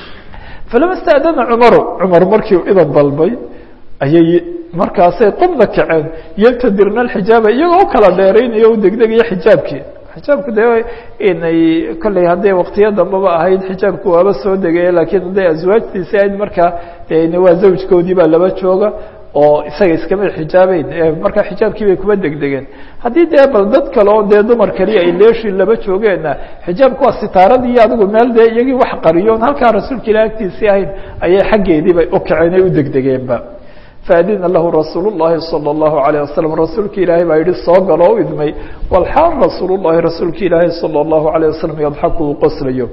falama stadana cumaru cumar markii idan dalbay ayay markaasay qubna kaceen yaltadirna alxijaaba iyagoo u kala dheeraynayo u degdegaya xijaabkii xijaabku dee inay kolley hadday waktiyo dambaba ahayd xijaabku waaba soo degaya laakiin hadday aswaajtiisi ahayd markaa de waa zawjkoodii baa laba jooga oo isaga iskama xijaabeyn markaa xijaabkii bay kuma degdegeen haddii dee bal dad kale oo dee dumar kaliya ay leeshi laba joogeenna xijaabku waa sitaaradii adigu meel dee iyagii wax qariyoon halkaa rasuulka ilah agtiisii ahayn ayay xaggeedii bay u kaceen ay u degdegeenba faadina lahu rasuul الlahi salى الlahu عalيه wasalam rasuulka ilaahay baa yihi soo galo o idmay walxaal rasuul الlahi rasuulka ilaahi salى الlahu عalيه wasalam yadxaku uu qoslayo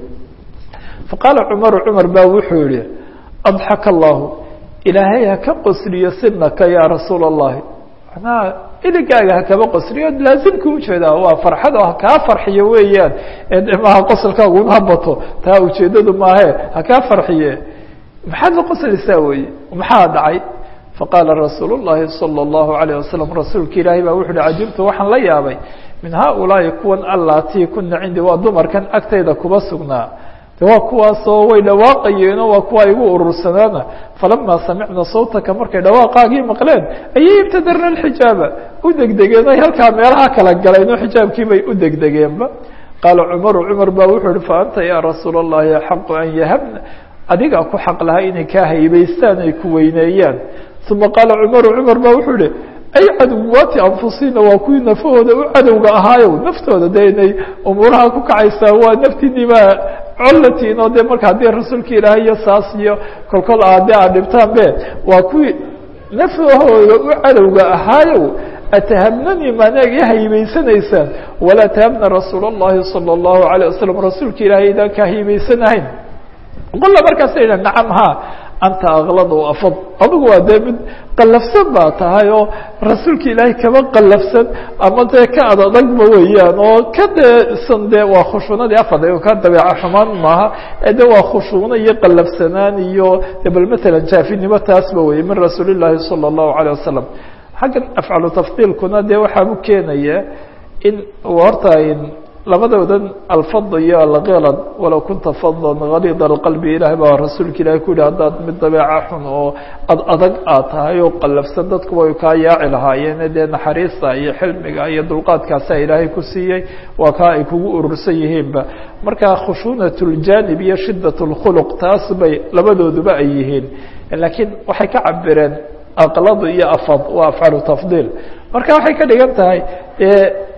faqaala cumaru cumar ba wuxuu yihi adxaka allahu ilaahay ha ka qosliyo sinaka ya rasuul الlahi manaa iligaaga hakaba qosliyo laazimka ujeedaa waa farxad oo hakaa farxiyo weeyaan maha qosolkaagu un habato taa ujeedadu maahe hakaa farxiye maxaad la qoslaysaa weye maxaa dhacay faqaala rasuul الlahi salى الlahu عalيه wasalam rasuulka ilaahay baa wuxu uhi cajibtu waxaan la yaabay min haaulaahi kuwan allatii kuna cindi waa dumarkan agtayda kuba sugnaa de waa kuwaasoo way dhawaaqayeenoo waa kuwa igu urursanaana falama samicna sawtaka markay dhawaaqaagii maqleen ayay ibtadarna اxijaaba u degdegeen ay halkaa meelaha kala galeen oo xijaabkii bay u degdegeenba qaala cumaru cumar ba wuxuu ihi faanta ya rasuul الlahi axaqu an yahabna adigaa ku xaq lahaa inay kaa haybaystaan ay ku weyneeyaan uma qaala cumaru cumar ba wuxuu ihi ay caduwaati anfusina waa kuwii nafahooda u cadowga ahaayow naftooda dee inay umuuraha ku kacaysaa waa naftiinimaa collatiin oo dee marka haddii rasuulka ilaahay iyo saas iyo kolkol a dee aad dhibtaan be waa kuwii nafahooda u cadowga ahaayow atahabnanii maanaag i haybaysanaysaan walaa tahabna rasuul الlahi salى الlahu عalيه wasalam rasuulka ilaahay idaan kaa haybaysanahayn qola markaasa yidha nacam ha anta aklad o afad adigu waa dee mid qallafsan baa tahay oo rasuulka ilaahay kaba qallafsan ama dee ka ad adagba weeyaan oo ka deesan dee waa khushuunadii afad ka dabeeca xumaan maaha ee de waa khushuuno iyo qallafsanaan iyo de bal matalan jaafinimo taasba weye min rasuuli llaahi salى الlahu عalيه wasalam xaggan afcalu tafdiilkuna dee waxaa u keenaya in horta labadoodan alfad iyo alkelad walow kunta fadlan galiid alqalbi ilahay baa rasuulka ilahay ku yihi haddaad mid dabeeca xun oo ad adag aad tahay oo qallafsan dadku way kaa yaaci lahaayeen dee naxariista iyo xilmiga iyo dulqaadkaasaa ilaahay ku siiyey waa kaa ay kugu urursan yihiinba marka khushuunat ljanib iyo shidat اlkhuluq taas bay labadooduba ay yihiin laakiin waxay ka cabireen aqladu iyo afad waa afcalu tafdiil marka waxay ka dhigan tahay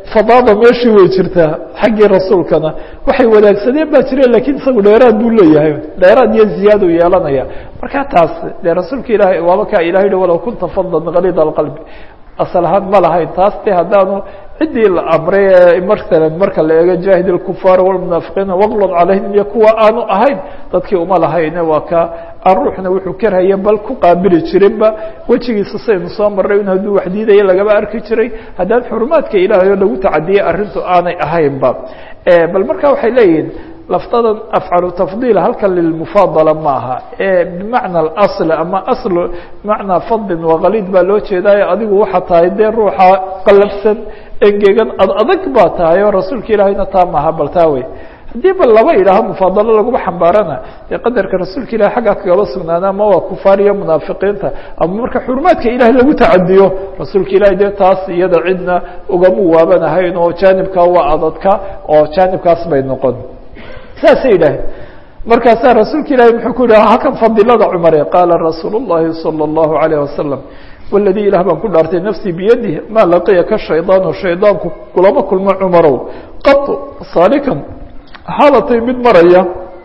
fadaada meeshii way jirtaa xaggii rasuulkana waxay wadaagsadeen baa jire lakiin isagu dheeraad buu leeyahay dheeraad iyo ziyaadu yeelanaya marka taas dee rasuulka ilahay waaba kaa ilahay hi walow kunta fadlan kalid alqalbi asal ahaan ma lahayn taas de haddaanu ciddii la amray ee masalan marka la eego jaahid اlkufaar wاlmunaafiqiina waqlod calayhim iyo kuwa aanu ahayn dadkii uma lahayne waa ka aan ruuxna wuxuu karhaya bal ku qaabili jirinba wejigiisa saynu soo maray in hadduu wax diidaya lagaba arki jiray haddaan xurumaadka ilaahay oo lagu tacadiyey arrintu aanay ahaynba bal marka waxay leeyihin laftadan afcalu tafdiil halkan lilmufaadala ma aha ee bimacna alasl ama asl bimacnaa fadlin waqaliid baa loo jeedaayo adigu waxaa tahay dee ruuxa qalabsan engegan ad adag baa tahay oo rasuulka ilaahayna taa maaha bal taa wey haddii ba laba yidhaaho mufaadalo laguma xambaarana dee qadarka rasuulka ilahi xaggaa kagaba sugnaana ama waa kufaar iyo munaafiqiinta ama marka xurumaadka ilahay lagu tacadiyo rasuulka ilahi dee taas iyada cidna ugamu waabanahayn oo jaanibka waa adadka oo jaanibkaas bay noqon saasay yidhaaheen markaasaa rasuulka ilahi muxuu ku yidhaha halkan fadilada cumare qaala rasuul الlahi salى الlahu عalيه wasalam waladii ilah baan ku dhaartay nafsii biyadih maa laqiyaka shaydaanu shaydaanku kulama kulmo cumarow qad saalikan haadatay mid maraya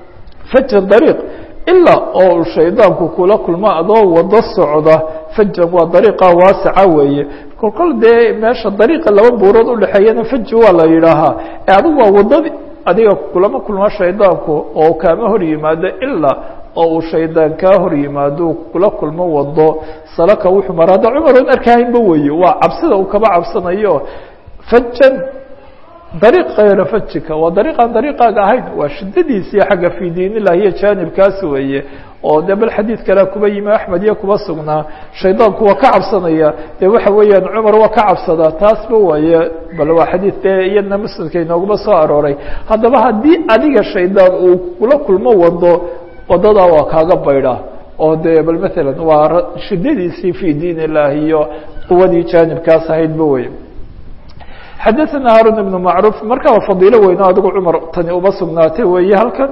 fajan dariiq ilaa oo shaydaanku kula kulmo adoo wado socda fajan waa dariiqa waasaca weeye kolkol dee meesha dariiqa laba buurood udhexeeyana faji waa la yidhaahaa ee adigu waa wadadii adiga kulama kulmo shaydaanku oo kaama hor yimaado ilaa oo uu shaydaan kaa hor yimaado kula kulmo wado salaka wuxuu mara hadda cumar oon arkahaynba weeye waa cabsida uu kaba cabsanayo fajan dariiq kayra fajika waa dariiqaan dariiqaaga ahayn waa shidadiisii xagga fii diin illahi iyo jaanibkaas weeye oo de bal xadiid kale kuba yimi axmed iyo kuba sugnaa shaydaanku waa ka cabsanaya de waxa weeyaan cumar waa ka cabsadaa taasba waaye bal waa xadiid dee iyadna muslimka inooguma soo arooray haddaba haddii adiga shaydaan uu kula kulmo wado wadadaa waa kaaga baydha oo de bal maalan waa shidadiisii fii diin illahi iyo quwadii jaanibkaas ahaydba wey xadaثna haarun ibn macruuf marka waa fadiilo weyno adigu cumar tani uma sugnaatay weeye halkan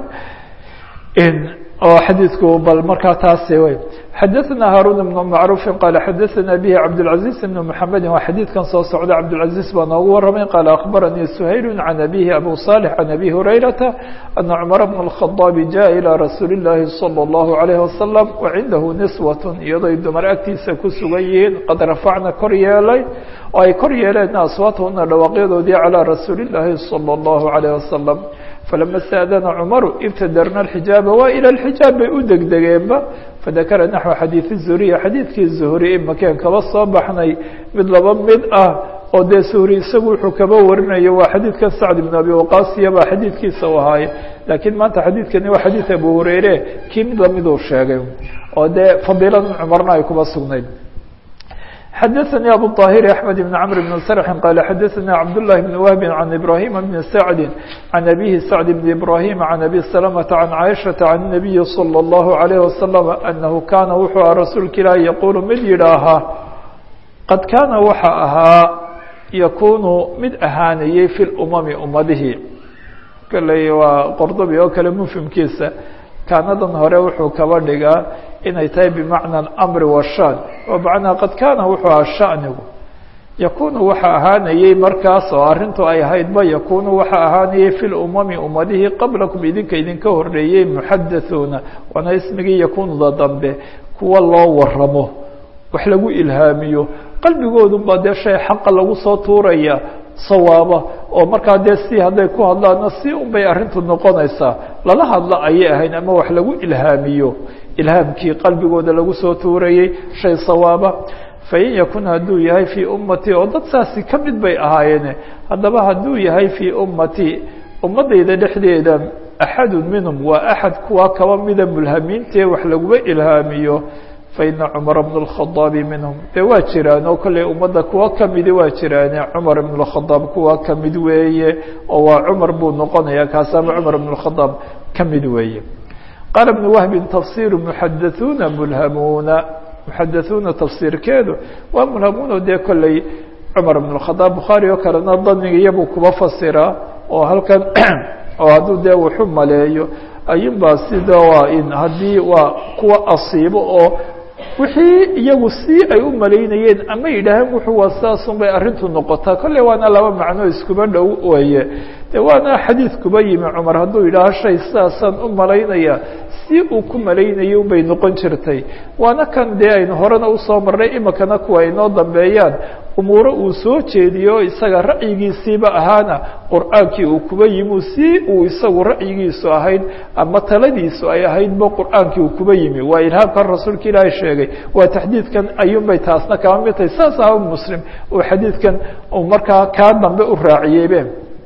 oo xadiidku bal markaa taas wey xadaثna haarun ibn macruufi qaala xadaثna bihi cabdالcaزiز ibn mحamedi waa xadiidkan soo socda cabdالcaزiز baa noogu waramay qaala akhbaranii shayl can abihi abu صالح can abi hurayrata ana cmar bn الkhaطاab jaءa ilى rasuuli الlahi salى الlahu عalيه wasalam wacindahu niswaة iyadoy dumar agtiisa ku sugan yihiin qad rafacna kor yeelay oo ay kor yeeleen aswaatahuna dhawaaqyadoodii calىa rasuuli الlahi salى الlahu عalيه wasalam falama staadana cumaru ibtadarna alxijaaba waa ila alxijaab bay u degdegeenba fadakara naxو xadiiث الzuhriya xadiidkii zuhri imakeen kaba soo baxnay mid laba mid ah oo dee suhri isagu wuxuu kaba warinayo waa xadiidkan sacd ibn abi waqaasiya baa xadiidkiisa u ahaaye laakiin maanta xadiidkani waa xadiid abu hureyre kii mid lamiduu sheegay oo dee fadiiladan cumarna ay kuba sugnayd xadaثnي abu طاhir أحmed بن cمr بن sرح qال xadaثna cabdاللahi بن wهb عan إbrahيma بn sعd عan أbيهi sعد بن إbrahيm عan أbي سلمة عan cائشhaةa عan النaبiyi صلى الlه عليه وsلم أنhu kana wuxuu aha rasuulka ilaah yqul mid yidhaahaa qad kaana waxa ahaa yakunu mid ahaanayey fi اlأmami ummadihi kaley waa qordobi oo kale mfhimkiisa kaanadan hore wuxuu kaba dhigaa inay tahay bimacna amri washan oo macnaa qad kaana wuxuu ahaa shanigu yakunu waxa ahaanayey markaas oo arrintu ay ahaydba yakunu waxa ahaanayey fi lumami ummadihii qablakum idinka idinka horeeyey muxadathuuna waana ismigii yakunuda dambe kuwa loo waramo wax lagu ilhaamiyo qalbigoodun baa dee shay xaqa lagu soo tuuraya sawaaba oo markaa dee si hadday ku hadlaana si un bay arrintu noqonaysaa lala hadla ayay ahayn ama wax lagu ilhaamiyo ilhaamkii qalbigooda lagu soo tuurayey shay sawaaba fain yakun hadduu yahay fii ummatii oo dad saasi ka mid bay ahaayeene haddaba hadduu yahay fii ummatii ummaddayda dhexdeeda axadu minhum waa axad kuwa kaba mida mulhamiintee wax laguma ilhaamiyo faina cumara bn اlkhadaabi minhum dee waa jiraan oo kolley ummadda kuwa kamidi waa jiraane cumar ibn اkhadaab kuwa kamid weeye oo waa cumar buu noqonaya kaasama cumar bn اkhadaab kamid weeye qaala bn wahbi tafsiru muxadaثuuna mulhamuuna muxadaثuuna tafsiirkeedu waa mulhamuuna dee kolley cumar bn اkhadaab bukhaari oo kalena danigiyabuu kuba fasiraa oo halkan oo hadduu dee wuxu maleeyo ayunbaa sida waa in haddii waa kuwa asiibo oo wixii iyagu si ay u malaynayeen ama yidhaaheen wuxuu waa sidaasun bay arrintu noqotaa kolley waana laba macno iskuba dhow weeye de waana xadiid kuba yimi cumar hadduu yidhaaho shay sidaasaan u malaynaya si uu ku malaynayay unbay noqon jirtay waana kan dee aynu horena usoo marnay imikana kuwa aynoo dambeeyaan umuuro uu soo jeediyo isaga ra'yigiisiiba ahaana qur'aankii uu kuba yimi si uu isagu ra'yigiisu ahayd ama taladiisu ay ahaydba qur'aankii uu kuba yimi waa ilhaamkan rasuulka ilaahay sheegay waa taxdiidkan ayuunbay taasna kaba mid tahay saas aba muslim uu xadiidkan uu markaa kaa dambe u raaciyeybe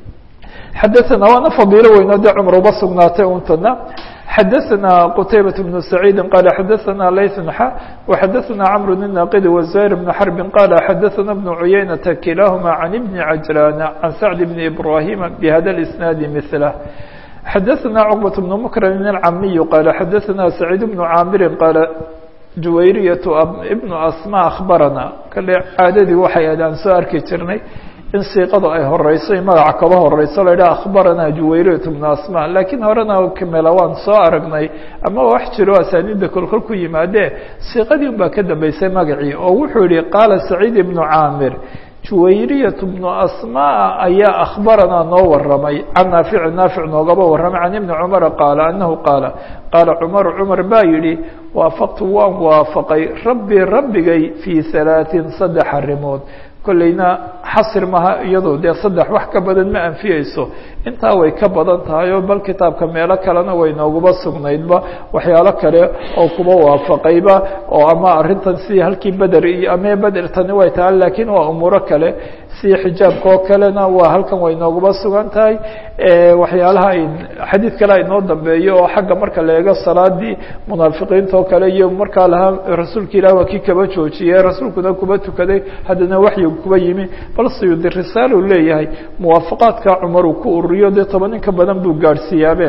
xadaana waana fadiilo weynoo dee cumar uba sugnaatay untana xadaثna qتaybaة بن سacيidi qال xadaثna layث xa وxadaثna cمr الناqd وزهير بن xرب qال xadaثna بن عuyaynة kilahma عن بن عجلان عن سعد بن إبراهيم بhda الإسناaد مثله xadaثna cقبة بن مكرم الcamiي qال xadaثna سعيد بن cاmr qال juwayriyaة بن asmا أخbarana kale caadadii waxay aad aan soo arki jirnay in siiqada ay horeyso magaca kaba horeyso la yidhaha akhbaranaa juwayriyat bnu asma laakiin horena kamela waan soo aragnay ama wax jiro asaaniidda kolkol ku yimaadee siiqadii un baa ka dambeysay magacii oo wuxuu yihi qaala saciid ibnu caamir juwayriyat bnu asma ayaa akhbaranaa noo waramay can naafici naafic noogaba warramay can ibni cumara qaala anahu qaala qaala cumaru cumar baa yidhi waafaqtu waan waafaqay rabbii rabbigay fii halaaثin saddex arrimood kolleyna xasir maha iyado dee saddex wax ka badan ma anfiyeyso intaa way ka badan tahay oo bal kitaabka meelo kalena way nooguba sugnaydba waxyaalo kale oo kuba waafaqayba oo ama arrintan sidii halkii beder iyo ama beder tani way tahay laakiin waa umuuro kale si xijaabka oo kalena waa halkan way nooguba sugan tahay waxyaalaha xadiid kale aynoo dambeeyo oo xagga marka la eego salaadii munaafiqiinta oo kale iyo markaa lahaa rasuulka ilah waa kii kaba joojiyey rasuulkuna kuba tukaday haddana waxyigu kuba yimi bal siyudi risaal uu leeyahay muwaafaqaadka cumar uu ku ururiyo dee toban in ka badan buu gaadhsiiyaabe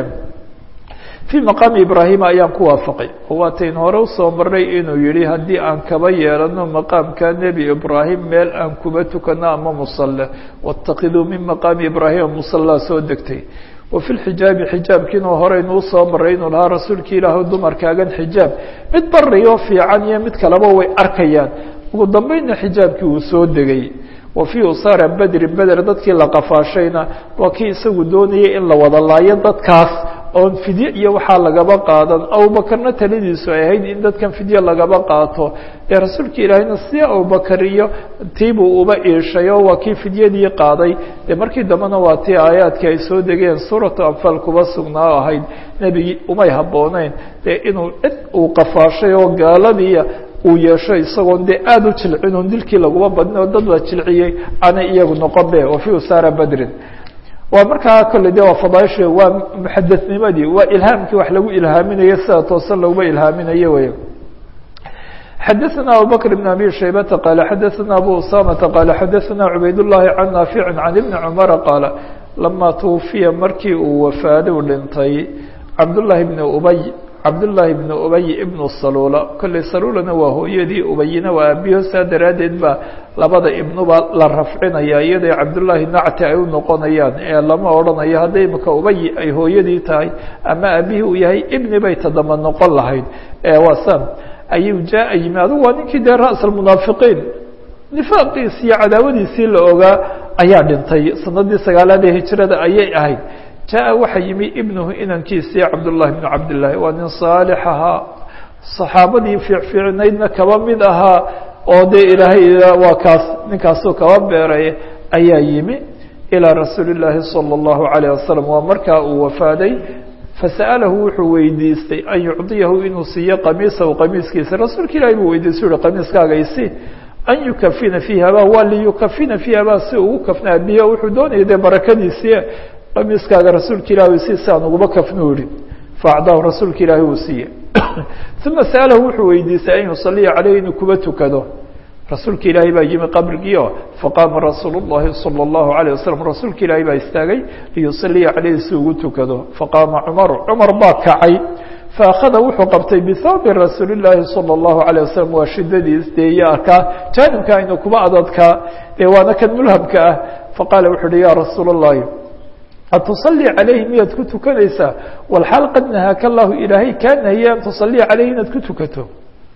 fii maqaami ibraahima ayaan ku waafaqay oo waatayn hore usoo marnay inuu yihi haddii aan kaba yeelano maqaamka nebi ibraahim meel aan kuba tukano ama musalle waاtakiduu min maqaami ibraahima musallaa soo degtay wa fi lxijaabi xijaabkiina horeynu usoo maray inuu lahaa rasuulki ilaahu dumarkaagan xijaab mid bariyo fiican iyo mid kaleba way arkayaan ugu dambeynna xijaabkii uu soo degay wa fii usaara bedri beder dadkii la qafaashayna waa kii isagu doonayay in la wada laayo dadkaas oon fidye iyo waxaa lagaba qaadan abubakarna taladiisu ay ahayd in dadkan fidye lagaba qaato dee rasuulka ilaahayna si abubakar iyo tiibuu uba iishay oo waa kii fidyadii qaaday dee markii dambena waa tii aayaadkii ay soo degeen suuratu anfaal kuba sugnaa ahayd nebigii umay habbooneyn dee inuu cid uu qafaashay oo gaaladiiya uu yeesho isagoon dee aada u jilcin oon dilkii laguma badin oo dad la jilciyey aanay iyagu noqon be wa fii usaara bedrin waa markaa kolley de waa fadaaisha waa muxadanimadii waa ilhaamkii wax lagu ilhaaminayo sida toosan laguma ilhaaminayo wey xadaثna abubakr بn abi shaybata qaala xadaثna abu usamata qaala xadaثna cubayd الlahi can naafici can ibni cumara qaala lama twufiya markii uu wafaado dhintay cabdullahi bni ubay cabdullaahi bni ubay ibnu saluula kolley saluulana waa hooyadii ubayina waa aabiyo saa daraaddeed baa labada ibnuba la rafcinaya iyadoo cabdullaahi nacti ay u noqonayaan ee lama odhanayo hadday imika ubay ay hooyadii tahay ama aabihii uu yahay ibni bay tadama noqon lahayd waa san ayuu jaa yimi adugu waa ninkii dee ra's almunaafiqiin nifaaqiisi iyo cadaawadiisii la ogaa ayaa dhintay sanadii sagaalaad ee hijrada ayay ahayd jaa waxaa yimi ibnuhu inankiisii cabdullahi bnu cabdillaahi waa nin saalix ahaa saxaabadii fiicfiicnaydna kaba mid ahaa oo dee ilaahay waa kaas ninkaasuu kaba beeray ayaa yimi ilaa rasuuli llaahi salى اllahu alayh wasalam waa markaa uu wafaaday fasa'alahu wuxuu weydiistay an yucdiyahu inuu siiyo qamiisahu qamiiskiisa rasuulka ilahi buu weydiistay uhi qamiiskaaga isi an yukafina fiihi abaa waa liyukafina fiihi abaa si ugu kafnaa biyo wuxuu doonaya dee barakadiisii qamiiskaaga rasuulka ilahi si si aan uguba kafnu ihi faacdaahu rasuulka ilaahi uu siiye uma sa'alahu wuxuu weydiistay an yusaliya caleyh inuu kuba tukado rasuulka ilaahay baa yimi qabrigiio faqaama rasuul الlahi salى الlahu عalيه wasalam rasuulka ilaahay baa istaagay liyusaliya caleyhi si ugu tukado faqaama cumaru cumar baa kacay faأkhada wuxuu qabtay bihawbi rasuuli الlahi salى الlahu عalيه wasalam waa shidadiis dee iyo arkaa jaanibka aynu kuba adadkaa dee waana kan mulhabka ah faqaala wuxu uhi ya rasuul الlahi atusali calayhi miyaad ku tukanaysaa walxaal qad nahaaka allahu ilaahay kaa nahiyey an tusaliya caleyhi inaad ku tukato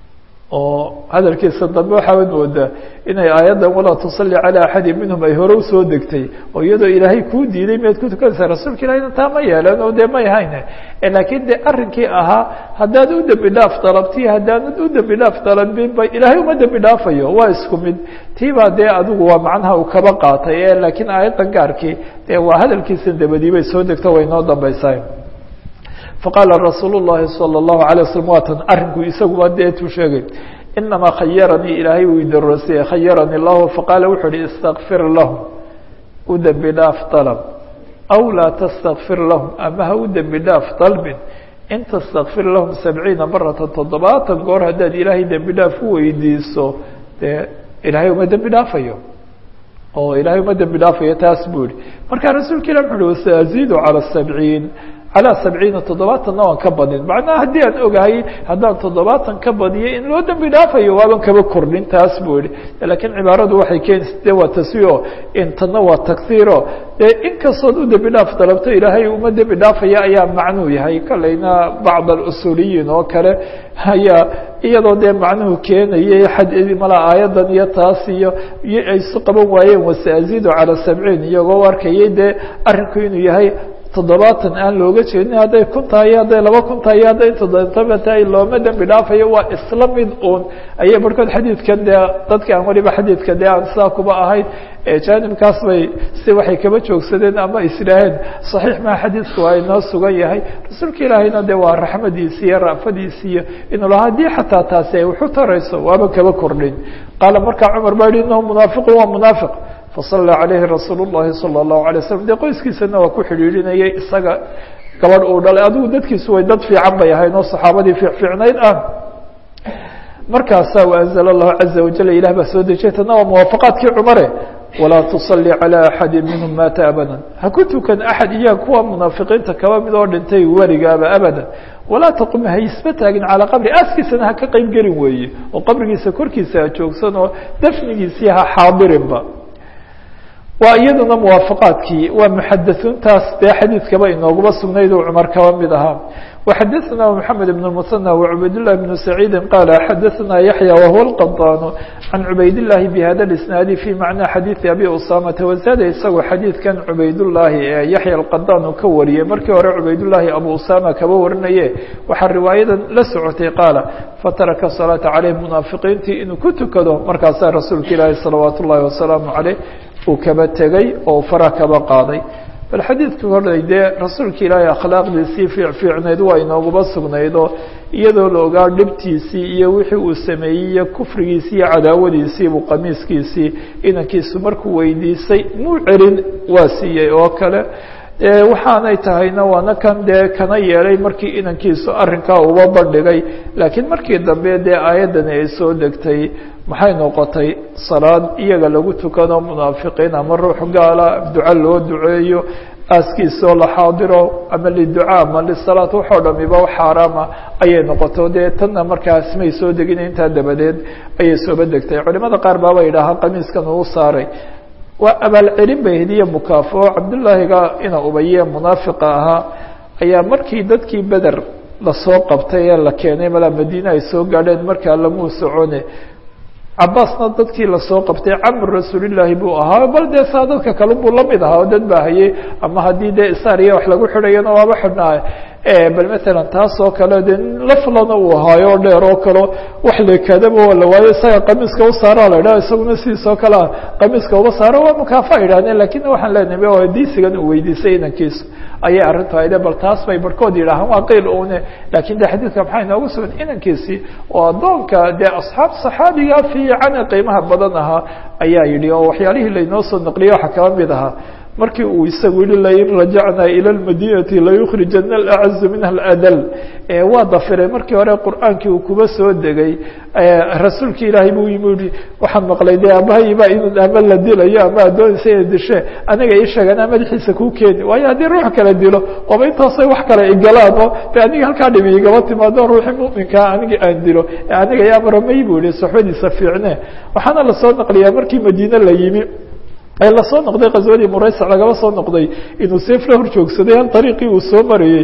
oo hadalkiisa dambe waxaad moodaa inay aayaddan walaa tusalli calى axadi minhum ay hore usoo degtay oo iyadoo ilaahay kuu diiday miyaad ku tukanaysaa rasuulka ilahina taa ma yeelan oo dee may hayne laakiin de arrinkii ahaa haddaad u dembi dhaaf dalabti haddaanad u dembi dhaaf dalabinba ilaahay uma dembi dhaafayo waa isku mid tiibaa dee adigu waa macnaha uu kaba qaatay e laakiin aayaddan gaarkii dee waa hadalkiisa dabadii bay soo degto way noo dambaysaa faqaala rasuul الlahi salى الlahu عalيه waslm waatan arinku isaguba deetuu sheegay inamaa khayaranii ilaahay uu idaroosiyey khayaranii اllahu faqaala wuxuu uhi istakfir lahum u dembi dhaaf dalb aw laa tastakfir lahum ama ha u dembi dhaaf dalbin in tastakfir lahum sabciina marata toddobaatan goor haddaad ilaahay dembi dhaaf u weydiiso dee ilaahay uma dembi dhaafayo oo ilaahay uma dembi dhaafayo taas buu yihi marka rasuulka ilah wuxu uhi saaziidu calى sabciin calى sabciina toddobaatanna waan ka badin macnaha haddii aan ogahay haddaan toddobaatan ka badiyo in loo dembi dhaafayo waaban kaba kordhin taas buu yihi lakiin cibaaradu waxay keenaysa de waa taswiyo intana waa taghiiro dee inkastood u dembi dhaaf dalabto ilaahay uma dembi dhaafaya ayaa macnuu yahay kalayna bacd alusuuliyiin oo kale ayaa iyadoo dee macnuhu keenayay xad mala aayadan iyo taas iyo iyo ay isu qaban waayeen wasaazidu calى sabciin iyagoo arkayay dee arrinku inuu yahay toddobaatan aan looga jeedin hadday kun tahay hadday laba kun tahay hadday toddoba tahay looma dembi dhaafayo waa isla mid uun ayay barhkood xadiidkan dee dadka aan waliba xadiidka dee aan sidaa kuba ahayn jaanibkaas bay si waxay kaba joogsadeen ama isdhaaheen saxiix maa xadiidku waa inoo sugan yahay rasuulka ilaahayna de waa raxmadiisi iyo ra'fadiisi iyo inuu lahaa haddii xataa taasi ay waxu tarayso waaba kaba kordhin qaala markaa cumar baa yihi inahu munaafiqun waa munaafiq fasala calayhi rasuul اllahi salى الlahu alay slam dee qoyskiisana waa ku xidhiidhinayay isaga gabadh uu dhalay adigu dadkiisu way dad fiican bay ahayn oo saxaabadii fiicfiicnayd ah markaasaa anzl اllahu caza wajal ilah baa soo dejiyay tana waa muwaafaqaadkii cumare walaa tusalli calى axadi minhum maata abada ha ku tukan axad iyaga kuwa munaafiqiinta kaba mid oo dhintay werigaaba abada walaa taqum ha isba taagin calaa qabri aaskiisana ha ka qeyb gelin weeye oo qabrigiisa korkiisa ha joogsan oo dafnigiisii ha xaadirinba waa iyaduna muwaafaqaadkii waa muxadaثuuntaas dee xadiidkaba inooguma sugnayd oo cumar kaba mid ahaa وxadثna محamed بن المثنى وعubayd للh بن سعيidi qال xadثna yaحyى وهو الqطاn عan عubayd اللahi بhada الاسناaد في maعنى xadيiثi abi usamةa وزاada isagoo xadiidkan cubaydالlahi ee yaحyى الqطاn uu ka wariyey markii hore cubaydالlahi abu usama kaba warinaye waxaa riwaayadan la socotay qaala fataraka الصلاaةa عalيه munaafiqiintii inuu ku tukado markaasaa rasuulka ilaahi salawaaت الlahi وaسلaaم عalيه uu kaba tegey oo fara kaba qaaday bal xadiidka horey dee rasuulka ilaahay akhlaaqdiisii fiicfiicneyd waa inooguma sugnaydoo iyadoo la ogaa dhibtiisii iyo wixii uu sameeyey iyo kufrigiisii iyo cadaawadiisiibuu qamiiskiisii inankiisu markuu weydiisay muu celin waa siiyey oo kale waxaanay tahayna waana kan dee kana yeelay markii inankiisu arrinkaa uba bandhigay laakiin markii dambe dee aayaddani ay soo degtay maxay noqotay salaad iyaga lagu tukado munaafiqiin ama ruux gaala duco loo duceeyo aaskiisoo la xaadiro ama liducaa ama lisalaat waxoo dhamiba xaaraama ayay noqoto dee tanna markaas may soo degin intaa dabadeed ayay sooba degtay culimada qaar baaba yidhaahaa qamiiskan uu saaray waa abaalcelin bay hediye mukaafo cabdullaahiga ina ubaye munaafiqa ahaa ayaa markii dadkii beder lasoo qabtay ee la keenay malaa madiine ay soo gaadheen markaa lamuu socone cabaasna dadkii lasoo qabtay camr rasuulillaahi buu ahaa bal dee saa dadka kale buu lamid ahaa oo dad baa hayay ama haddii dee isaariya wax lagu xidhayana waaba xidhnaa bal matalan taas oo kale dee laflana uu ahaayo o dheer oo kalo wax lekadaba waa la waayo isaga qamiiska u saara la idhaha isaguna sidiisoo kalea qamiiska uba saaro waa mukaafa idhahdeen lakin waxaan leenahay waa diisigan uu weydiisay inankiisu ayay arrintu ayde bal taas bay barhkood yidhaahaan waa qeyl une lakin de xadiidka maxaa inoogu sugan inankiisii oo addoonka dee asxaab saxaabiga fiican ee qiimaha badan ahaa ayaa yidhi oo waxyaalihii laynoo soo naqliyay waxaa kaba mid ahaa markii uu isagu yihi lain rajacnaa ilى اmadinati layukrijana اlacazu minha اladl waa dafiray markii hore qur'aankii uu kuba soo degay rasuulki ilaahay buu yimi yihi waxaan maqlay de aabahayba inuu ama la dilayo ama addoonaysa ina dishe aniga ii sheeganaa madaxiisa kuu keeni waayo haddii ruux kala dilo ooba intaasay wax kale igalaan oo de aniga halkaa dhimi igaba timaado ruuxii muminkaa aniga aan dilo aniga yaabaramay buu yihi soxbadiisa fiicne waxaana lasoo naqliyaa markii madiine la yimi ee lasoo noqday qaswadii muraysac lagaba soo noqday inuu seef la hor joogsaday hal ariiqii uu soo marayey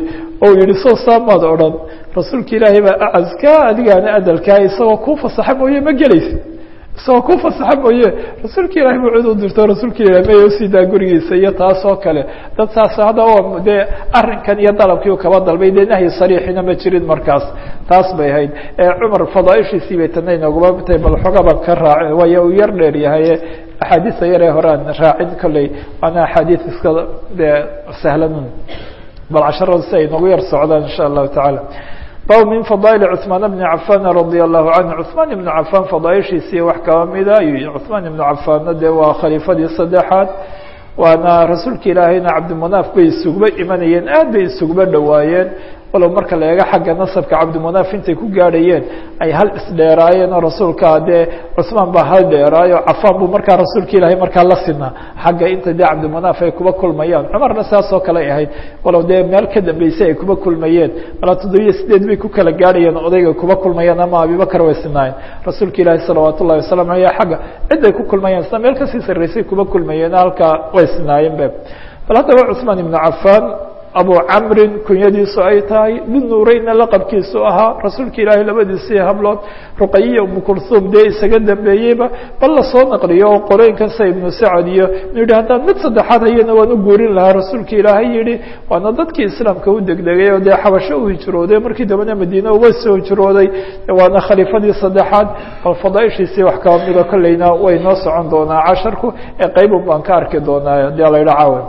oo yihi soo saamaad odhan rasuulka ilaahay baa acaskaa adigaana adalkaa isagoo kuu fasaxa mooye ma gelaysid isagoo ku fasaxa mooye rasuulka ilahi buu cid u dirto rasuulka ilahi may usiidaa gurigiisa iyo taas oo kale dad saas hadda dee arrinkan iyo dalabkii u kaba dalbay dee nahyi sariixina ma jirin markaas taas bay ahayd cumar fadaaishiisii bay tana inooguma tahay bal xogaba ka raac waayo uu yar dheer yahaye axaadiista yaree hore aan raacin kolley waana axaadiis iska dee sahlan bal casharada si ay noogu yar socdaan insha allahu tacaala bab min fadaail cثmaan bni cafan radia allahu canhu cثmaan ibnu cafan fadaaishiisii wax kaba mida ayuu cثmaan ibnu cafanna dee waa khaliifadii saddexaad waana rasuulka ilaahayna cabdimunaaf bay isugba imanayeen aad bay isugba dhowaayeen walow marka la eego xagga nasabka cabdimunaaf intay ku gaadhayeen ay hal isdheeraayeen oo rasuulka dee cusmaan baa hal dheeraayo cafaan buu markaa rasuulka ilaahay markaa la sinaa xagga inta dee cabdimunaaf ay kuba kulmayaan cumarna saas oo kale ahayd walow dee meel ka dambeysay ay kuba kulmayeen malaa toddobiyo sideed bay ku kala gaadhayeen odayga kuba kulmayeen ama abibakar way sinaayeen rasuulka ilaahi salawaat ullahi wasalam aleyh xagga ciday ku kulmayeen isna meel kasii sarreysay kuba kulmayeen halkaa way sinaayeen be bal haddaba cusmaan ibnu cafaan abu camrin kunyadiisu ay tahay dunuureyna laqabkiisu ahaa rasuulka ilaahay labadiisii hablood ruqayiya umu kulhuum dee isaga dambeeyeyba bal lasoo naqliyo oo qorooyinkan sa ibnu sacad iyo yihi haddaan mid saddexaad hayana waan u guurin lahaa rasuulka ilaahay yihi waana dadkii islaamka u degdegay oo dee xabasho u hijrooday markii dambena madiine uga soo hijrooday waana khaliifadii saddexaad bal fadaaishiisii wax kaba mida kolleyna way noo socon doonaa casharku ee qeybun baan ka arki doonaa hadii ala yidha caawa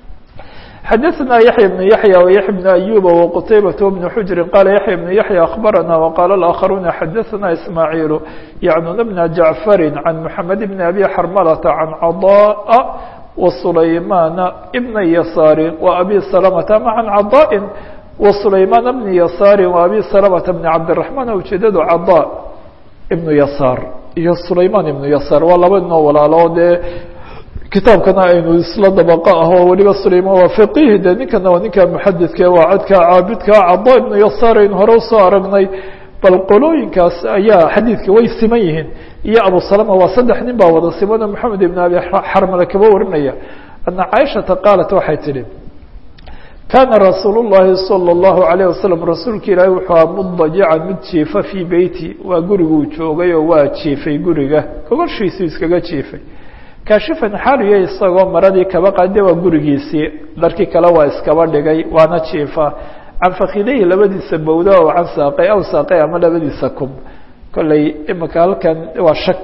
xdثna يحyى بن يحyى ويحيى بن أيوب وqتيبة بن حجر qال يحyى بن يحyى أخبرنا وqال الآخرون xdثna إسماعيل يعنون بن جعفر عن محمد بن أبي حرملة عن عضاء وسليمان بن يسار وأبي سلمة عن عضاء وسليمان بن يسار وأبي سلمة بن عبد الرحمن ujeedadu عضاء بن يسار iyo سليمان بن يسار waa laba noo walaalo dee kitaabkana aynu isla dabaqo ah oo weliba sulayman waa faqiih de ninkana waa ninka muxadidka waa codka caabidka cada ibnu yasaar aynu hore usoo aragnay bal qolooyinkaas ayaa xadiidka way siman yihiin iyo abu salama waa saddex nin baa wada simano moxamed ibn abi xarmale kaba warinaya ana caaishata qaalat waxay tidhi kaana rasuul llahi salى اllahu alayh wasalam rasuulka ilaahi wuxuu aha mudajican mid jiifa fii beyti waa guriguu joogay oo waa jiifay guriga gogoshiisuu iskaga jiifay kaashifan xaaliya isagoo maradii kaba qaade waa gurigiisii dharkii kale waa iskaba dhigay waana jiifa can fakidahi labadiisa bowda oo can saaqay aw saaqay ama labadiisa kub kolley imika halkan waa shak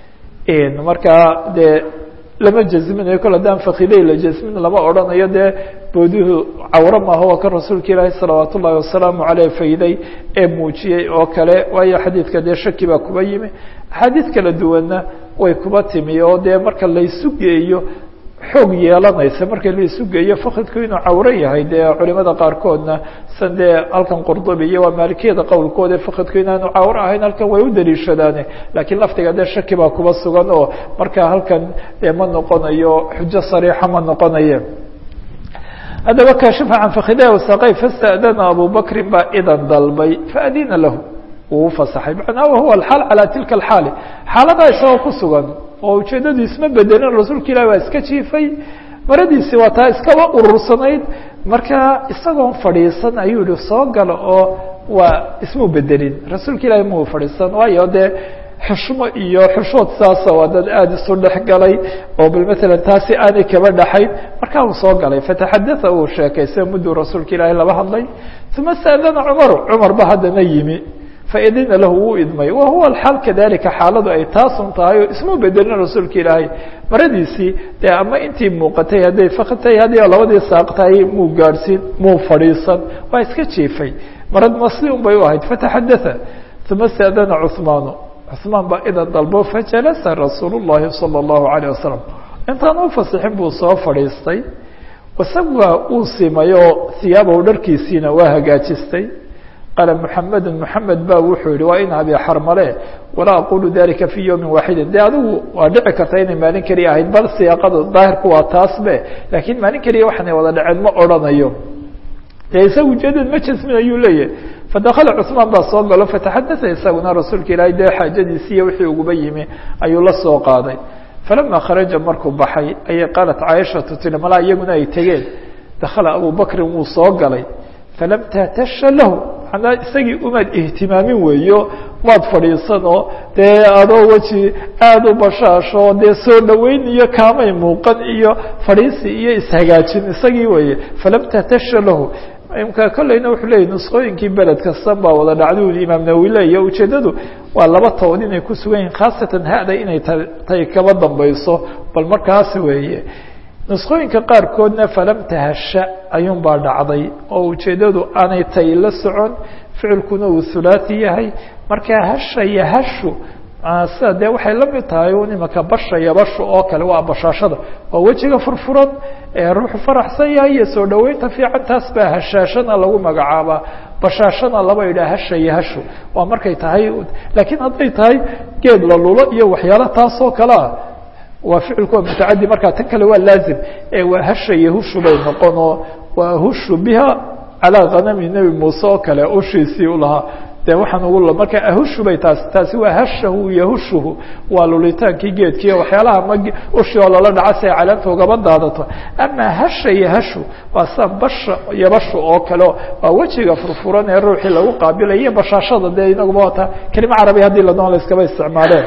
markaa dee lama jazminayo kol haddaan fakidahi la jazmin lama odhanayo dee bowduhu cawro maaha waa kan rasuulka ilaahi salawaat ullahi wasalaamu caleyh fayday ee muujiyey oo kale waayo xadiidka dee shaki baa kuba yimi axaadiid kala duwanna way kuba timi oo dee marka laysu geeyo xoog yeelanaysa marka laysu geeyo fakidku inuu cawro yahay dee culimada qaarkoodna san dee halkan qurdubi iyo waa maalikiyada qowlkooda fakidku inaanu cawro ahayn halkan way u daliishadaane laakiin laftiga dee shaki baa kuba sugan oo marka halkan dee ma noqonayo xujo sariixa ma noqonaye haddaba kaashifa can fakidah wasaqay fasta'dana abu bakrin baa idan dalbay faadina lahu wuu ufasaxay macnaa wahuwa alxaal calaa tilka alxaali xaaladaa isagoo ku sugan oo ujeeddadu isma bedelin rasuulka ilahi waa iska jiifay maradiisi waa taa iskaba urursanayd marka isagoon fadhiisan ayuu yihi soo gala oo waa ismuu bedelin rasuulka ilahi mau fadhiisan waayo dee xushmo iyo xushood saasa waa dad aada isu dhex galay oo bal matalan taasi aanay kaba dhaxayn markaa uu soo galay fataxadaa uu sheekaysa mudduu rasuulka ilaahi laba hadlay uma saadana cumaru cumar ba haddana yimi faidina lahu wuu idmay wa huwa alxaal kadalika xaaladu ay taasun tahay oo ismuu bedelin rasuulka ilaahay maradiisii dee ama intii muuqatay hadday fakatay haddii labadii saaq tahay muu gaadhsiin muu fadhiisan waa iska jiifay marad masli un bay u ahayd fataxadaa uma stadana cuhmaanu cuhmaan baa idan dalbo fajalasa rasuul llahi salى اllahu alayه wasalam intaan u fasixin buu soo fadhiistay wasawaa uu simay oo hiyaabahu dharkiisiina waa hagaajistay qaala mحamedu mحamed ba wuxuu yihi waa in abi xarmale walaa aqulu dalika fi ywmi waaxidi de adigu waa dhici karta inay maalin keliya ahayd bal siyaaqada daahirku waa taas be lakiin maalin keliya waxaanay wada dhaceen ma odrhanayo de isaga ujeedad ma jasmin ayuu leeyahay fadakala cثmaan baa soo galo fataxadaa isaguna rasuulka ilaahay dee xaajadiisi iyo wixii uguba yimi ayuu la soo qaaday falama kharaja markuu baxay ayay qaalat caaishatu tiri malaa iyaguna ay tegeen dakala abu bakrin wuu soo galay falam tahtasha lahu manaa isagii umaad ihtimaamin weeyo maad fadhiisanoo dee adoo weji aada u bashaasho dee soo dhaweyn iyo kaamay muuqan iyo fadhiisi iyo ishagaajin isagii weeye falam tahtasha lahu imka kolleyna wuxuu leeyay nusqooyinkii beled kastan baa wada dhacday uli imaam nawowi leeya ujeeddadu waa laba tood inay ku sugan yihin khaasatan hada inay tay kaba dambayso bal markaas weeye nusqooyinka qaarkoodna falam tahasha ayuun baa dhacday oo ujeeddadu aanay tay la socon ficilkuna uu hulaati yahay markaa hasha iyo hashu sida dee waxay la mid tahay un imaka basha iyo bashu oo kale waa bashaashada waa wejiga furfuran ee ruuxu faraxsan yahay iyo soo dhaweynta fiican taas baa hashaashana lagu magacaabaa bashaashana laba yidhaha hasha iyo hashu waa markay tahay laakiin hadday tahay geed la lulo iyo waxyaala taas oo kale ah waa ficilku waa mutacadi markaa tan kale waa laazim ee waa hasha iyo hushu bay noqonoo waa hushu biha calaa kanami nebi muuse oo kale ushiisii u lahaa de waxaan ugu marka ahushu bay taasi taasi waa hashahu yahushuhu waa lulitaankii geedkii waxyaalaha ma ushi oo lala dhaca si ay caleenta ugaba daadato ama hasha iyo hashu waa sa basha iyo bashu oo kale waa wejiga furfuran ee ruuxii lagu qaabilay iyo bashaashada dee inaguba waata kelima carabi haddii la doon la iskaba isticmaaleen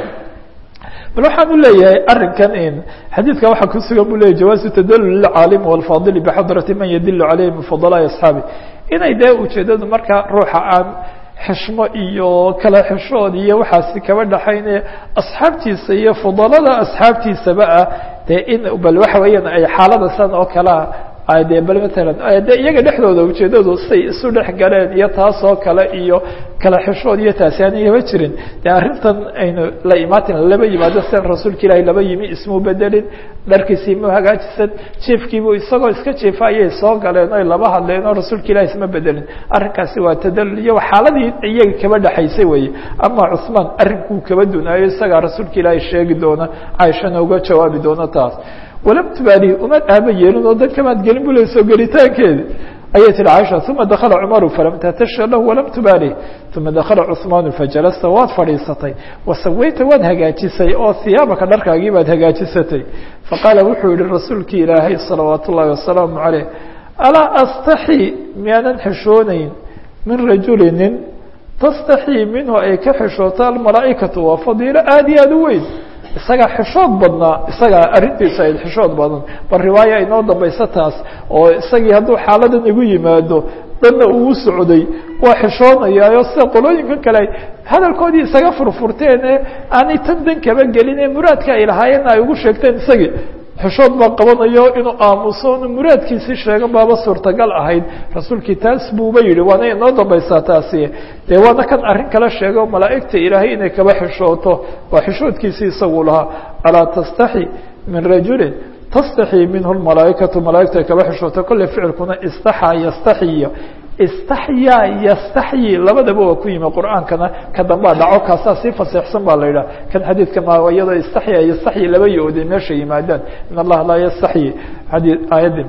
bal waxaan u leeyahay arinkan in xadiidka waxaa ku sugan bu leyahy jawaazu tadalul lilcaalim walfaadili bixadrati man yadilu caleyhi min fudalaai asxaabi inay dee ujeedadu markaa ruuxa aan xishmo iyo kala xishood iyo waxaasi kaba dhaxayne asxaabtiisa iyo fudalada asxaabtiisaba ah dee in bal waxa weeyaan ay xaalada san oo kalea de bal matalan de iyaga dhexdooda ujeedadu say isu dhex galeen iyo taas oo kale iyo kala xishood iyo taasi aanayaba jirin de arrintan aynu la imaatin laba yimaado sian rasuulka ilaahi laba yimi ismuu bedelin dharkiisii mu hagaajisan jiefkiibu isagoo iska jiifa ayay soo galeen oy laba hadleen oo rasuulka ilahi isma bedelin arrinkaasi waa tadalul iyo xaaladii iyaga kaba dhexaysay weye ama cusmaan arrinkuu kaba dunaayo isagaa rasuulka ilaahi sheegi doona caaishana uga jawaabi doona taas walam tubaalihi umaad aaba yeelin oo dan kamaad gelin bu le soo gelitaankeedi ayay tihi caaisha uma dakala cumaru falam tahtasha lahu walam tubaalih uma dakala cuثmaanu fajalasta waad fadhiisatay wasawayta waad hagaajisay oo hiyaabaka dharkaagii baad hagaajisatay faqaala wuxuu yihi rasuulkii ilaahay salawaat ullahi wasalaamu caleyh alaa astaxi miyaanan xishoonayn min rajuli nin tastaxii minhu ay ka xishooto almalaa'ikatu waa fadiilo aada iyo aada u weyn isagaa xishood badnaa isagaa arrintiisa ayd xishood badan bal riwaaya inoo dambaysa taas oo isagii hadduu xaaladan igu yimaado danna uu socday waa xishoonayaayo sida qolooyinkan kale hadalkoodii isaga furfurteen ee aanay tan dan kaba gelin ee muraadka ay lahaayeenna ay ugu sheegteen isagii xishood baa qabanayo inuu aamuso inu muraadkiisii sheegan baaba suurtagal ahayd rasuulkii taas buuba yihi waana inoo dambaysaa taasi dee waana kan arrin kala sheego malaa'igta ilaahay inay kaba xishooto waa xishoodkiisii isagu lahaa alaa tastaxi min rajulin tastaxii minhu lmalaa'ikatu malaa'igtu ay kaba xishooto kolley ficilkuna istaxaa yastaxiyo istaxyaa yastaxyi labadaba waa ku yimi qur'aankana ka dambaa dhaco kaasaa sii faseexsan baa la yidhaha kan xadiidka ma iyadoo istaxya yastaxyi laba yo-oday meesha yimaadaan in allaha laa yastaxyi adi aayaddi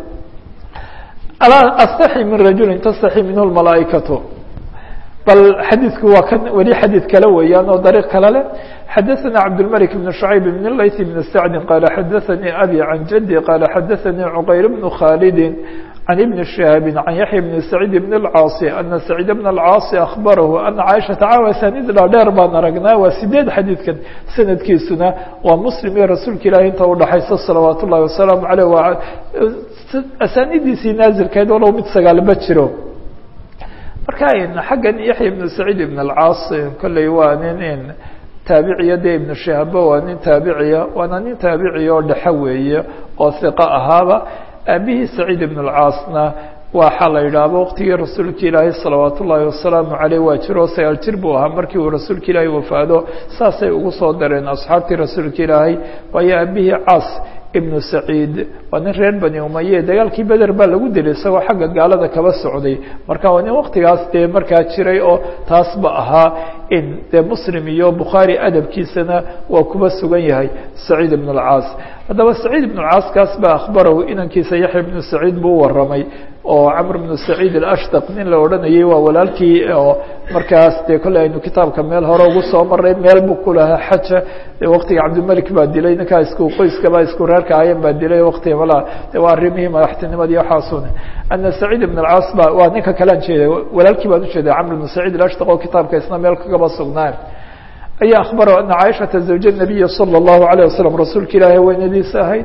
alaa astaxyi min rajulin tastaxyi minhu lmalaa'ikatu bal xadiidku waa kan weli xadiid kale weeyaan oo dariiq kale leh xadaثna cabdالmلك بن شhعيب بن layث بن سعد qال xadaثnي أbي عن jدي qال xadaثnي cqayr بن khالد عن بن شهاب عن يحيى بن سعيد بن الcاaص أن سعيد بن الcاaص أخبره أنa cاشhaةa caawa sanidla dheer baan aragnaa waa sideed xadiidkan sanadkiisuna waa mslim iyo rasuulka ilahi inta udhaxaysa salawaat الlahi وaسلام عalيه asaanidiisii naazilkeed walow mid sagaalba jiro marka xaggan yaحya بن سعيد بن الcاaص kolley waa nin taabiciya de ibnu shihaba waa nin taabiciya waana nin taabiciya oo dhexe weeye oo hiqo ahaaba aabihii saciid ibn اlcaasna waxaa la yidhaahba waqtigii rasuulka ilaahi salawaat ullaahi wasalaamu caleyh waa jiro sagaal jir buu ahaa markii uu rasuulka ilaahi wafaado saasay ugu soo dareen asxaabtii rasuulka ilaahay waayo aabihii caas ibnu saciid waa nin reer bani umaye dagaalkii beder baa lagu dilay isagoo xagga gaalada kaba socday marka waa nin waktigaas dee markaa jiray oo taasba ahaa in dee muslim iyo bukhaari adabkiisana waa kuba sugan yahay saciid ibn اlcaas haddaba saciid ibn اlcaas kaas baa akhbarahu inankiisa yaxya ibnu saciid buu u waramay oo camr bnu saciid alashdaq nin la odhanayay waa walaalkii oo markaas dee kolley aynu kitaabka meel hore ugu soo maray meel buu ku lahaa xaja waktiga cabdimalik baa dilay ninkaa isku qoyskaba isku reerka ayan baa dilay waktiga malaa de waa arrimihii madaxtinimadii waxaasune ana saciid ibn alcaas ba waa ninka kalean jeeday walaalkii baan ujeeday camr bnu saciid alashdaq oo kitaabka isna meel kagaba sugnaan ayaa akhbaro ana caaishata zawja nabiya salى اllahu alayه wasalam rasuulka ilaahi haweenadiisa ahayd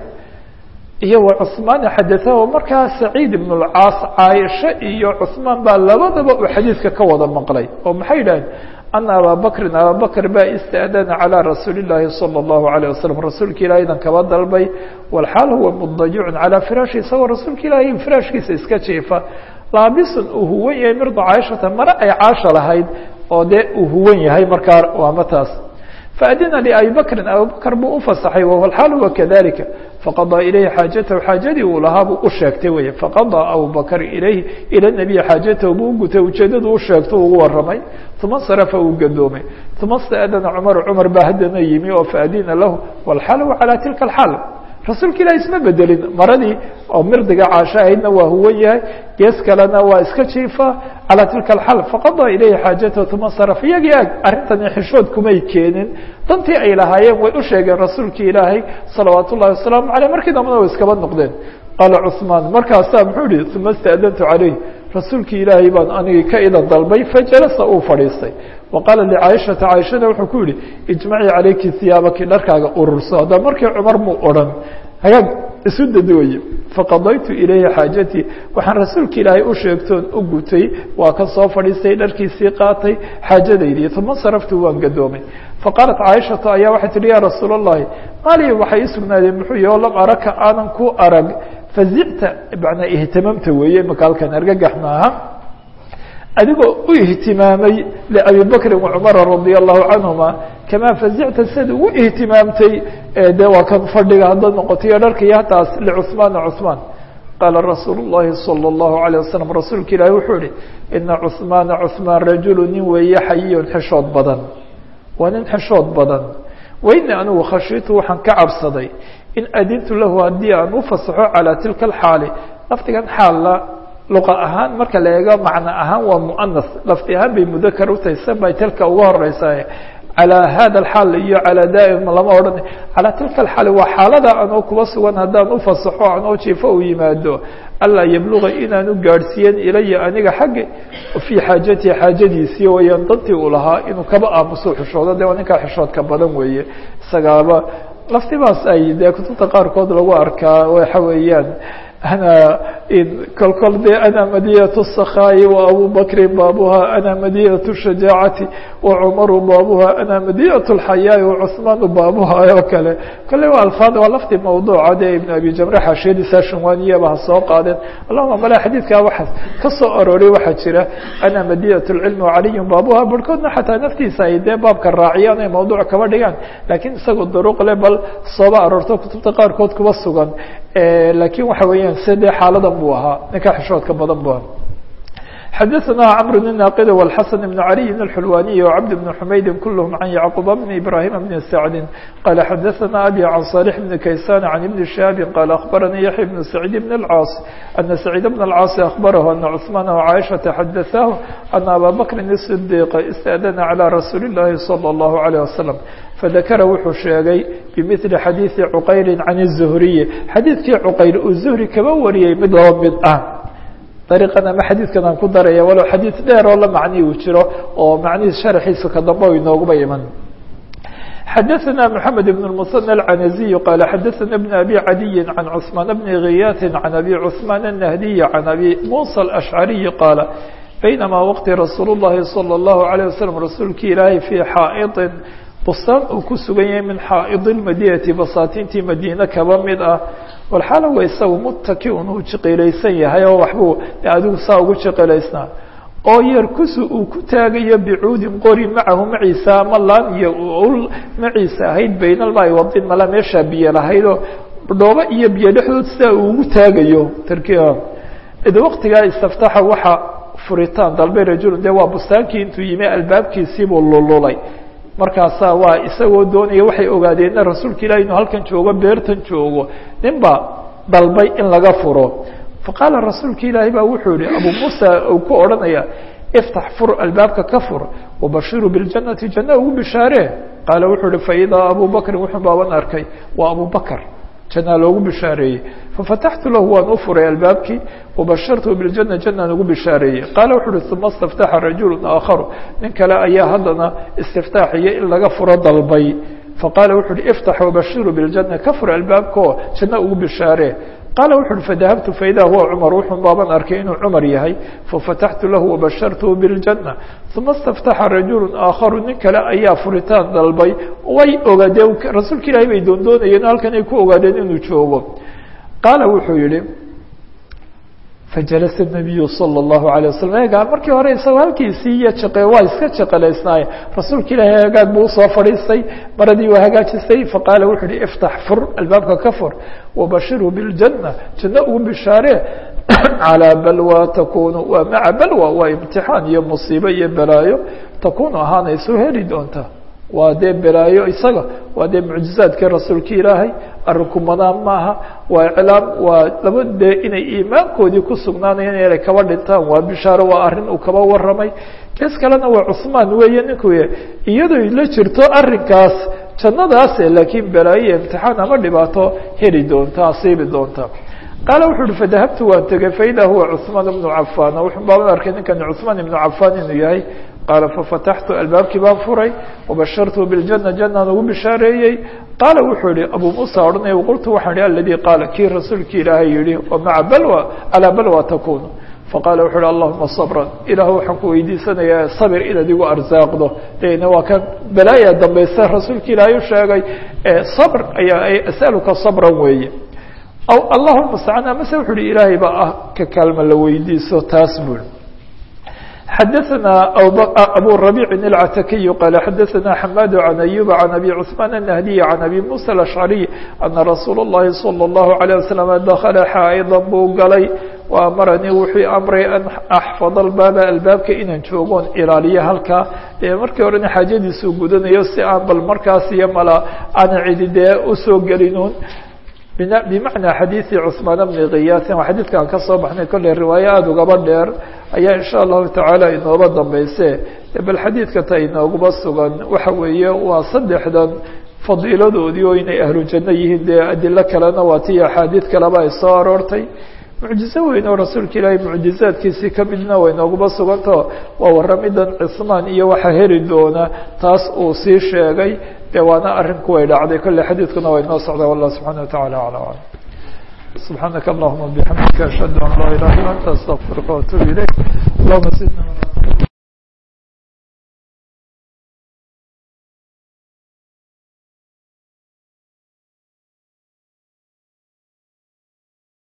iyo wa cثmaan xadaثahu markaa saciid ibn اlcaas caaisha iyo cثmaan baa labadaba uu xadiidka ka wada maqlay oo maxay yidhahdeen ana abaa bakrin abaa bakr baa ista'dana calى rasuuli الlahi salى الlahu عalيه wasalam rasuulka ilahi idan kaba dalbay walxaal huwa mudajicun calىa firaashi isagoo rasuulka ilaahi firaashkiisa iska jiifa laabisun uu huwan yahay mirda caaishata mare ay caasha lahayd oo dee uu huwan yahay markaa waama taas faadina liabi bakrin abubakr buu ufasaxay walxaal huwa kadalika faqadaa ilayhi xaajatahu xaajadii uu lahaa buu u sheegtay wey faqadaa abubakr ilayhi ila nabiyi xaajatahu buu ugutay ujeedadu u sheegto ugu waramay uma sarafa uu gadoomay uma staadana cumaru cumar baa haddana yimi oo faadina lahu walxaal huwa calaa tilka alxaal rasuulka ilahi isma bedelin maradii oo mirdiga caasho ahaydna waa huwan yahay gees kalena waa iska jiifa calaa tilka alxal faqadaa ilayhi xaajatahu uma saraf iyagii ag arrintani xishood kumay keenin dantii ay lahaayeen way u sheegeen rasuulkii ilaahay salawaat ullahi wasalaamu caleyh markii dambana way iskaba noqdeen qaala cuثmaan markaasaa muxuu yihi uma istaadantu calayh rasuulkii ilaahay baan anigii ka idan dalbay fajalasa uu fadhiistay wa qaala licaaishata caaishana wuxuu ku yihi ijmacii calayki hiyaabaki dharkaaga ururso hadda markii cumar muu odhan hagaag isu dadooye faqadaytu ilayhi xaajatii waxaan rasuulka ilaahay u sheegtoon u gutay waa ka soo fadhiistay dharkiisii qaatay xaajadaydii uma saraftu waan gadoomay faqaalat caaishatu ayaa waxay tihi ya rasuul اllahi maali waxay ii sugnaadeen muxuu yahi o lam araka aanan ku arag fazicta manaa ihtimamta weeye maka halkan argagax maaha adigoo u ihtimaamay liabi bakrin wacumara radia allahu canhuma kamaa fazicta siad ugu ihtimaamtay de waa kan fadhiga haddaad noqotayo dharkaiyo hataas licuثmaana cuثmaan qaala rasuul الlahi salى الlahu عalيه wasalam rasuulka ilaahi wuxuu ihi ina cuثmaana cuثmaan rajulu nin weeye xayiyun xishood badan waa nin xishood badan wayni anigu khashiitu waxaan ka cabsaday in adintu lahu haddii aan u fasaxo calى tilka اxaali lafdigan xaalla luqa ahaan marka la eego macno ahaan waa muanas lafdi ahaan bay mudakar utahay san bay tilka uga horeysaa calى hada اxaal iyo calى daa'im lama odhan calى tilka اxaal waa xaalada anoo kuba sugan haddaan ufasaxo anoo jiifo u yimaado alaa yabluga inaanu gaadhsiiyen ilaya aniga xagga fii xaajatihi xaajadiisii wayaan dantii uu lahaa inuu kaba aamuso xishoodo de waa ninkaa xishoodka badan weeye isagaaba laftibaas ay dee kutubta qaarkood lagu arkaa waxa weeyaan ana kolkol de ana madiyat الsakhaai وabu bakri baabuha ana madiyat الshajaacati وcumaru baabuha ana madiyat اlxayaai وcuثmaanu baabuha oo kale kole waa alfaad waa lafti mawduuca de ibn abi jamre xaashiyadiisa shanwaaniyaba ha soo qaadeen allahuma mala xadiidkaa waxa ka soo arooray waxaa jira ana madiyat اlcilm وcaliyu baabuha barhkoodna xataa naftiisa ay dee baabka raaciyaan ay mawduuc kaba dhigaan lakiin isagoo duruq le bal sooba aroorto kutubta qaarkood kuba sugan lakiin waxa weeyaan side xaaladan buu ahaa ninka xishoodka badan bu ahaa xadaثna cمر بن ناqd والxسن بن علي الحلواني وعبد بن حmayd كلهم عن يعقوب بن إبراهيم بن سعد قال xadaثna أbي عن صالح بن كيسان عن بن شهاب قال أخبرني يحيى بن سعيد بن العاص أن سعيد بن العاص أخبره أن عثمان وعائشة حدثاه أن أbا بكر الصديق استأذن على رsuuل اللhi صلى الله عليه وسلم فذakra wuxuu sheegay بمثل xadيiثi cqayr عن الزهري xadiidkii cqayr uu زهري kaba wariyey mid laba mid ah dariiqan ama xadiidkan aan ku daraya walow xadiid dheer oo la macnihi uu jiro oo macnihiis sharxiisa ka dambe o inooguba iman xadaثna محamed بن المثنى العنزي qال xadaثna بن أbي عadي عن cثمان بن غyاث عن أbي cثمان النهدي عن أbي موسى الأشعري qاaل بينما wqti رasuul الlahi صلى الله عليه وسلم rasuulki ilaahay في xاaئط bustaan uu ku sugan yahay min xaa'id اmadinati basaatintii madiine kaba mid ah walxaala wa isagu mutakiun uu jiqilaysan yahay oo waxbuu adigu saa ugu jiqilaysnaa oo yarkusu uu ku taagayo bicuudin qori macahu maciisa ama laan iyo ul maciisa ahayd baynalmaai wadin mala meeshaa biyo lahaydoo dhoobo iyo biyo dhexdood sidaa uu ugu taagayo tarki id waqtigaa istaftaxa waxa furitaan dalbay rajulun dee waa bustaankii intuu yimi albaabkiisiibuu lululay markaasaa waa isagoo doonaya waxay ogaadeenna rasuulka ilahi inuu halkan joogo beertan joogo nin baa dalbay in laga furo faqaala rasuulka ilaahi baa wuxuu yihi abu muusa uu ku odhanaya iftax fur albaabka ka fur wabashiruu biljannati janna ugu bishaaree qaala wuxuu ihi faidaa abu bakrin wuxuu baaban arkay waa abu bakr janaa loogu bishaareeyey fafataxtu lahu waan u furay albaabkii wabashartu biljana janaan ugu bishaareeyey qaala wuxu uhi uma istaftaxa rajulu aakharu nin kale ayaa haddana istiftaaxiyo in laga furo dalbay faqaala wuxu uhi iftax wabashiru biljana ka fur albaabkao janno ugu bishaaree qaala wuxu uhi fadahabtu faidaa huwa cumar wuxuu baaban arkay inuu cumar yahay fafataxtu lahu wabashartuhu biاljana uma istaftaxa rajulu aakharu nin kale ayaa furitaan dalbay way ogaadeen rasuulka ilahi bay doondoonayeen halkan ay ku ogaadeen inuu joogo qaala wuxuu yihi fajalasa nabiyu salى اllahu alay wasalam eegaa markii hore isagoo halkiisii iyo jaqe waa iska jaqalaysnaaye rasuulka ilaahi hagaag buu usoo fadhiistay maradii waa hagaajisay faqaala wuxuu uhi iftax fur albaabka ka fur wabashirhu biاljana janno ugu bishaaree calىa balwa takunu waa maca balwa waa imtixaan iyo musiibo iyo balaayo takunu ahaanayso heli doonta waa dee balaayo isaga waa dee mucjizaadkii rasuulka ilaahay arinku madaan maaha waa iclaam waa laba dee inay iimaankoodii ku sugnaanayaan inay kaba dhintaan waa bishaaro waa arrin uu kaba warramay kees kalena waa cusmaan weeye ninku iyadoo la jirto arrinkaas jannadaase laakiin balaayo iyo imtixaan ama dhibaato heli doonta asiibi doonta qaala wuxu uhi fadahabtu waan tegey faida huwa cثmaan bnu cafan wuxuu baaban arkay ninkani cثmaan ibnu cafan inuu yahay qaala fafataxtu albaabkii baan furay wabashartu biاljana janaan ugu bishaareeyey qaala wuxuu yihi abu muusa odhanaya qultu waxaan ihi aladi qaala kii rasuulki ilaahay yihi maca balwa calaa balwa takunu faqala wuxu uhi allahuma sabra ilah waxaan ku weydiisanayaa sabir inaad igu arsaaqdo dena waa kan balaaya dambaysa rasuulka ilaahay u sheegay sabr ayaa asaluka sabran weeye aw allahuma mustacaan amase wuxu uhi ilaahay baa ah ka kaalma la weydiiso taas bui xadaثna abu رabيع العتakiي qال xadaثna حmاd عن أyوب عن أbي cثمان النهدي عن أbي موسى الأشعري أنa رasuul الlahi صلى الله عليه وسلم dkla xاaئda buu galay وamaranii wuxuu amray an أxfظ الbaaba albaabka inaan joogoon ilaaliyo halkaa markii horena xaajadiisuu gudanayo si aan bal markaas iyo mala aana cidi dee usoo gelinuun bimacnaa xadiidi cثmaan bni kiyaasin waa xadiidka aan ka soo baxnay kolley riwaayo aada ugaba dheer ayaa insha allahu tacaala inooba dambayse bal xadiidka ta inooguba sugan waxa weeye waa saddexdan fadiiladoodii oo inay ahlu janno yihiin dee adilo kalena waa tii axaadiid kaleba ay soo aroortay mucjizo weyn oo rasuulka ilaahay mucjizaadkiisii kamidna way nooguba sugantaho waa waramidan cismaan iyo waxa heli doona taas uu sii sheegay de waana arrinku way dhacday kolley xadiidkuna way noo socdaa wallah subxana wa tacala acla aclam subxaanaka allahuma bixamdika ashhadu an laa ilaha illa anta astaqfiruka waatubu ilayk allahuma sidna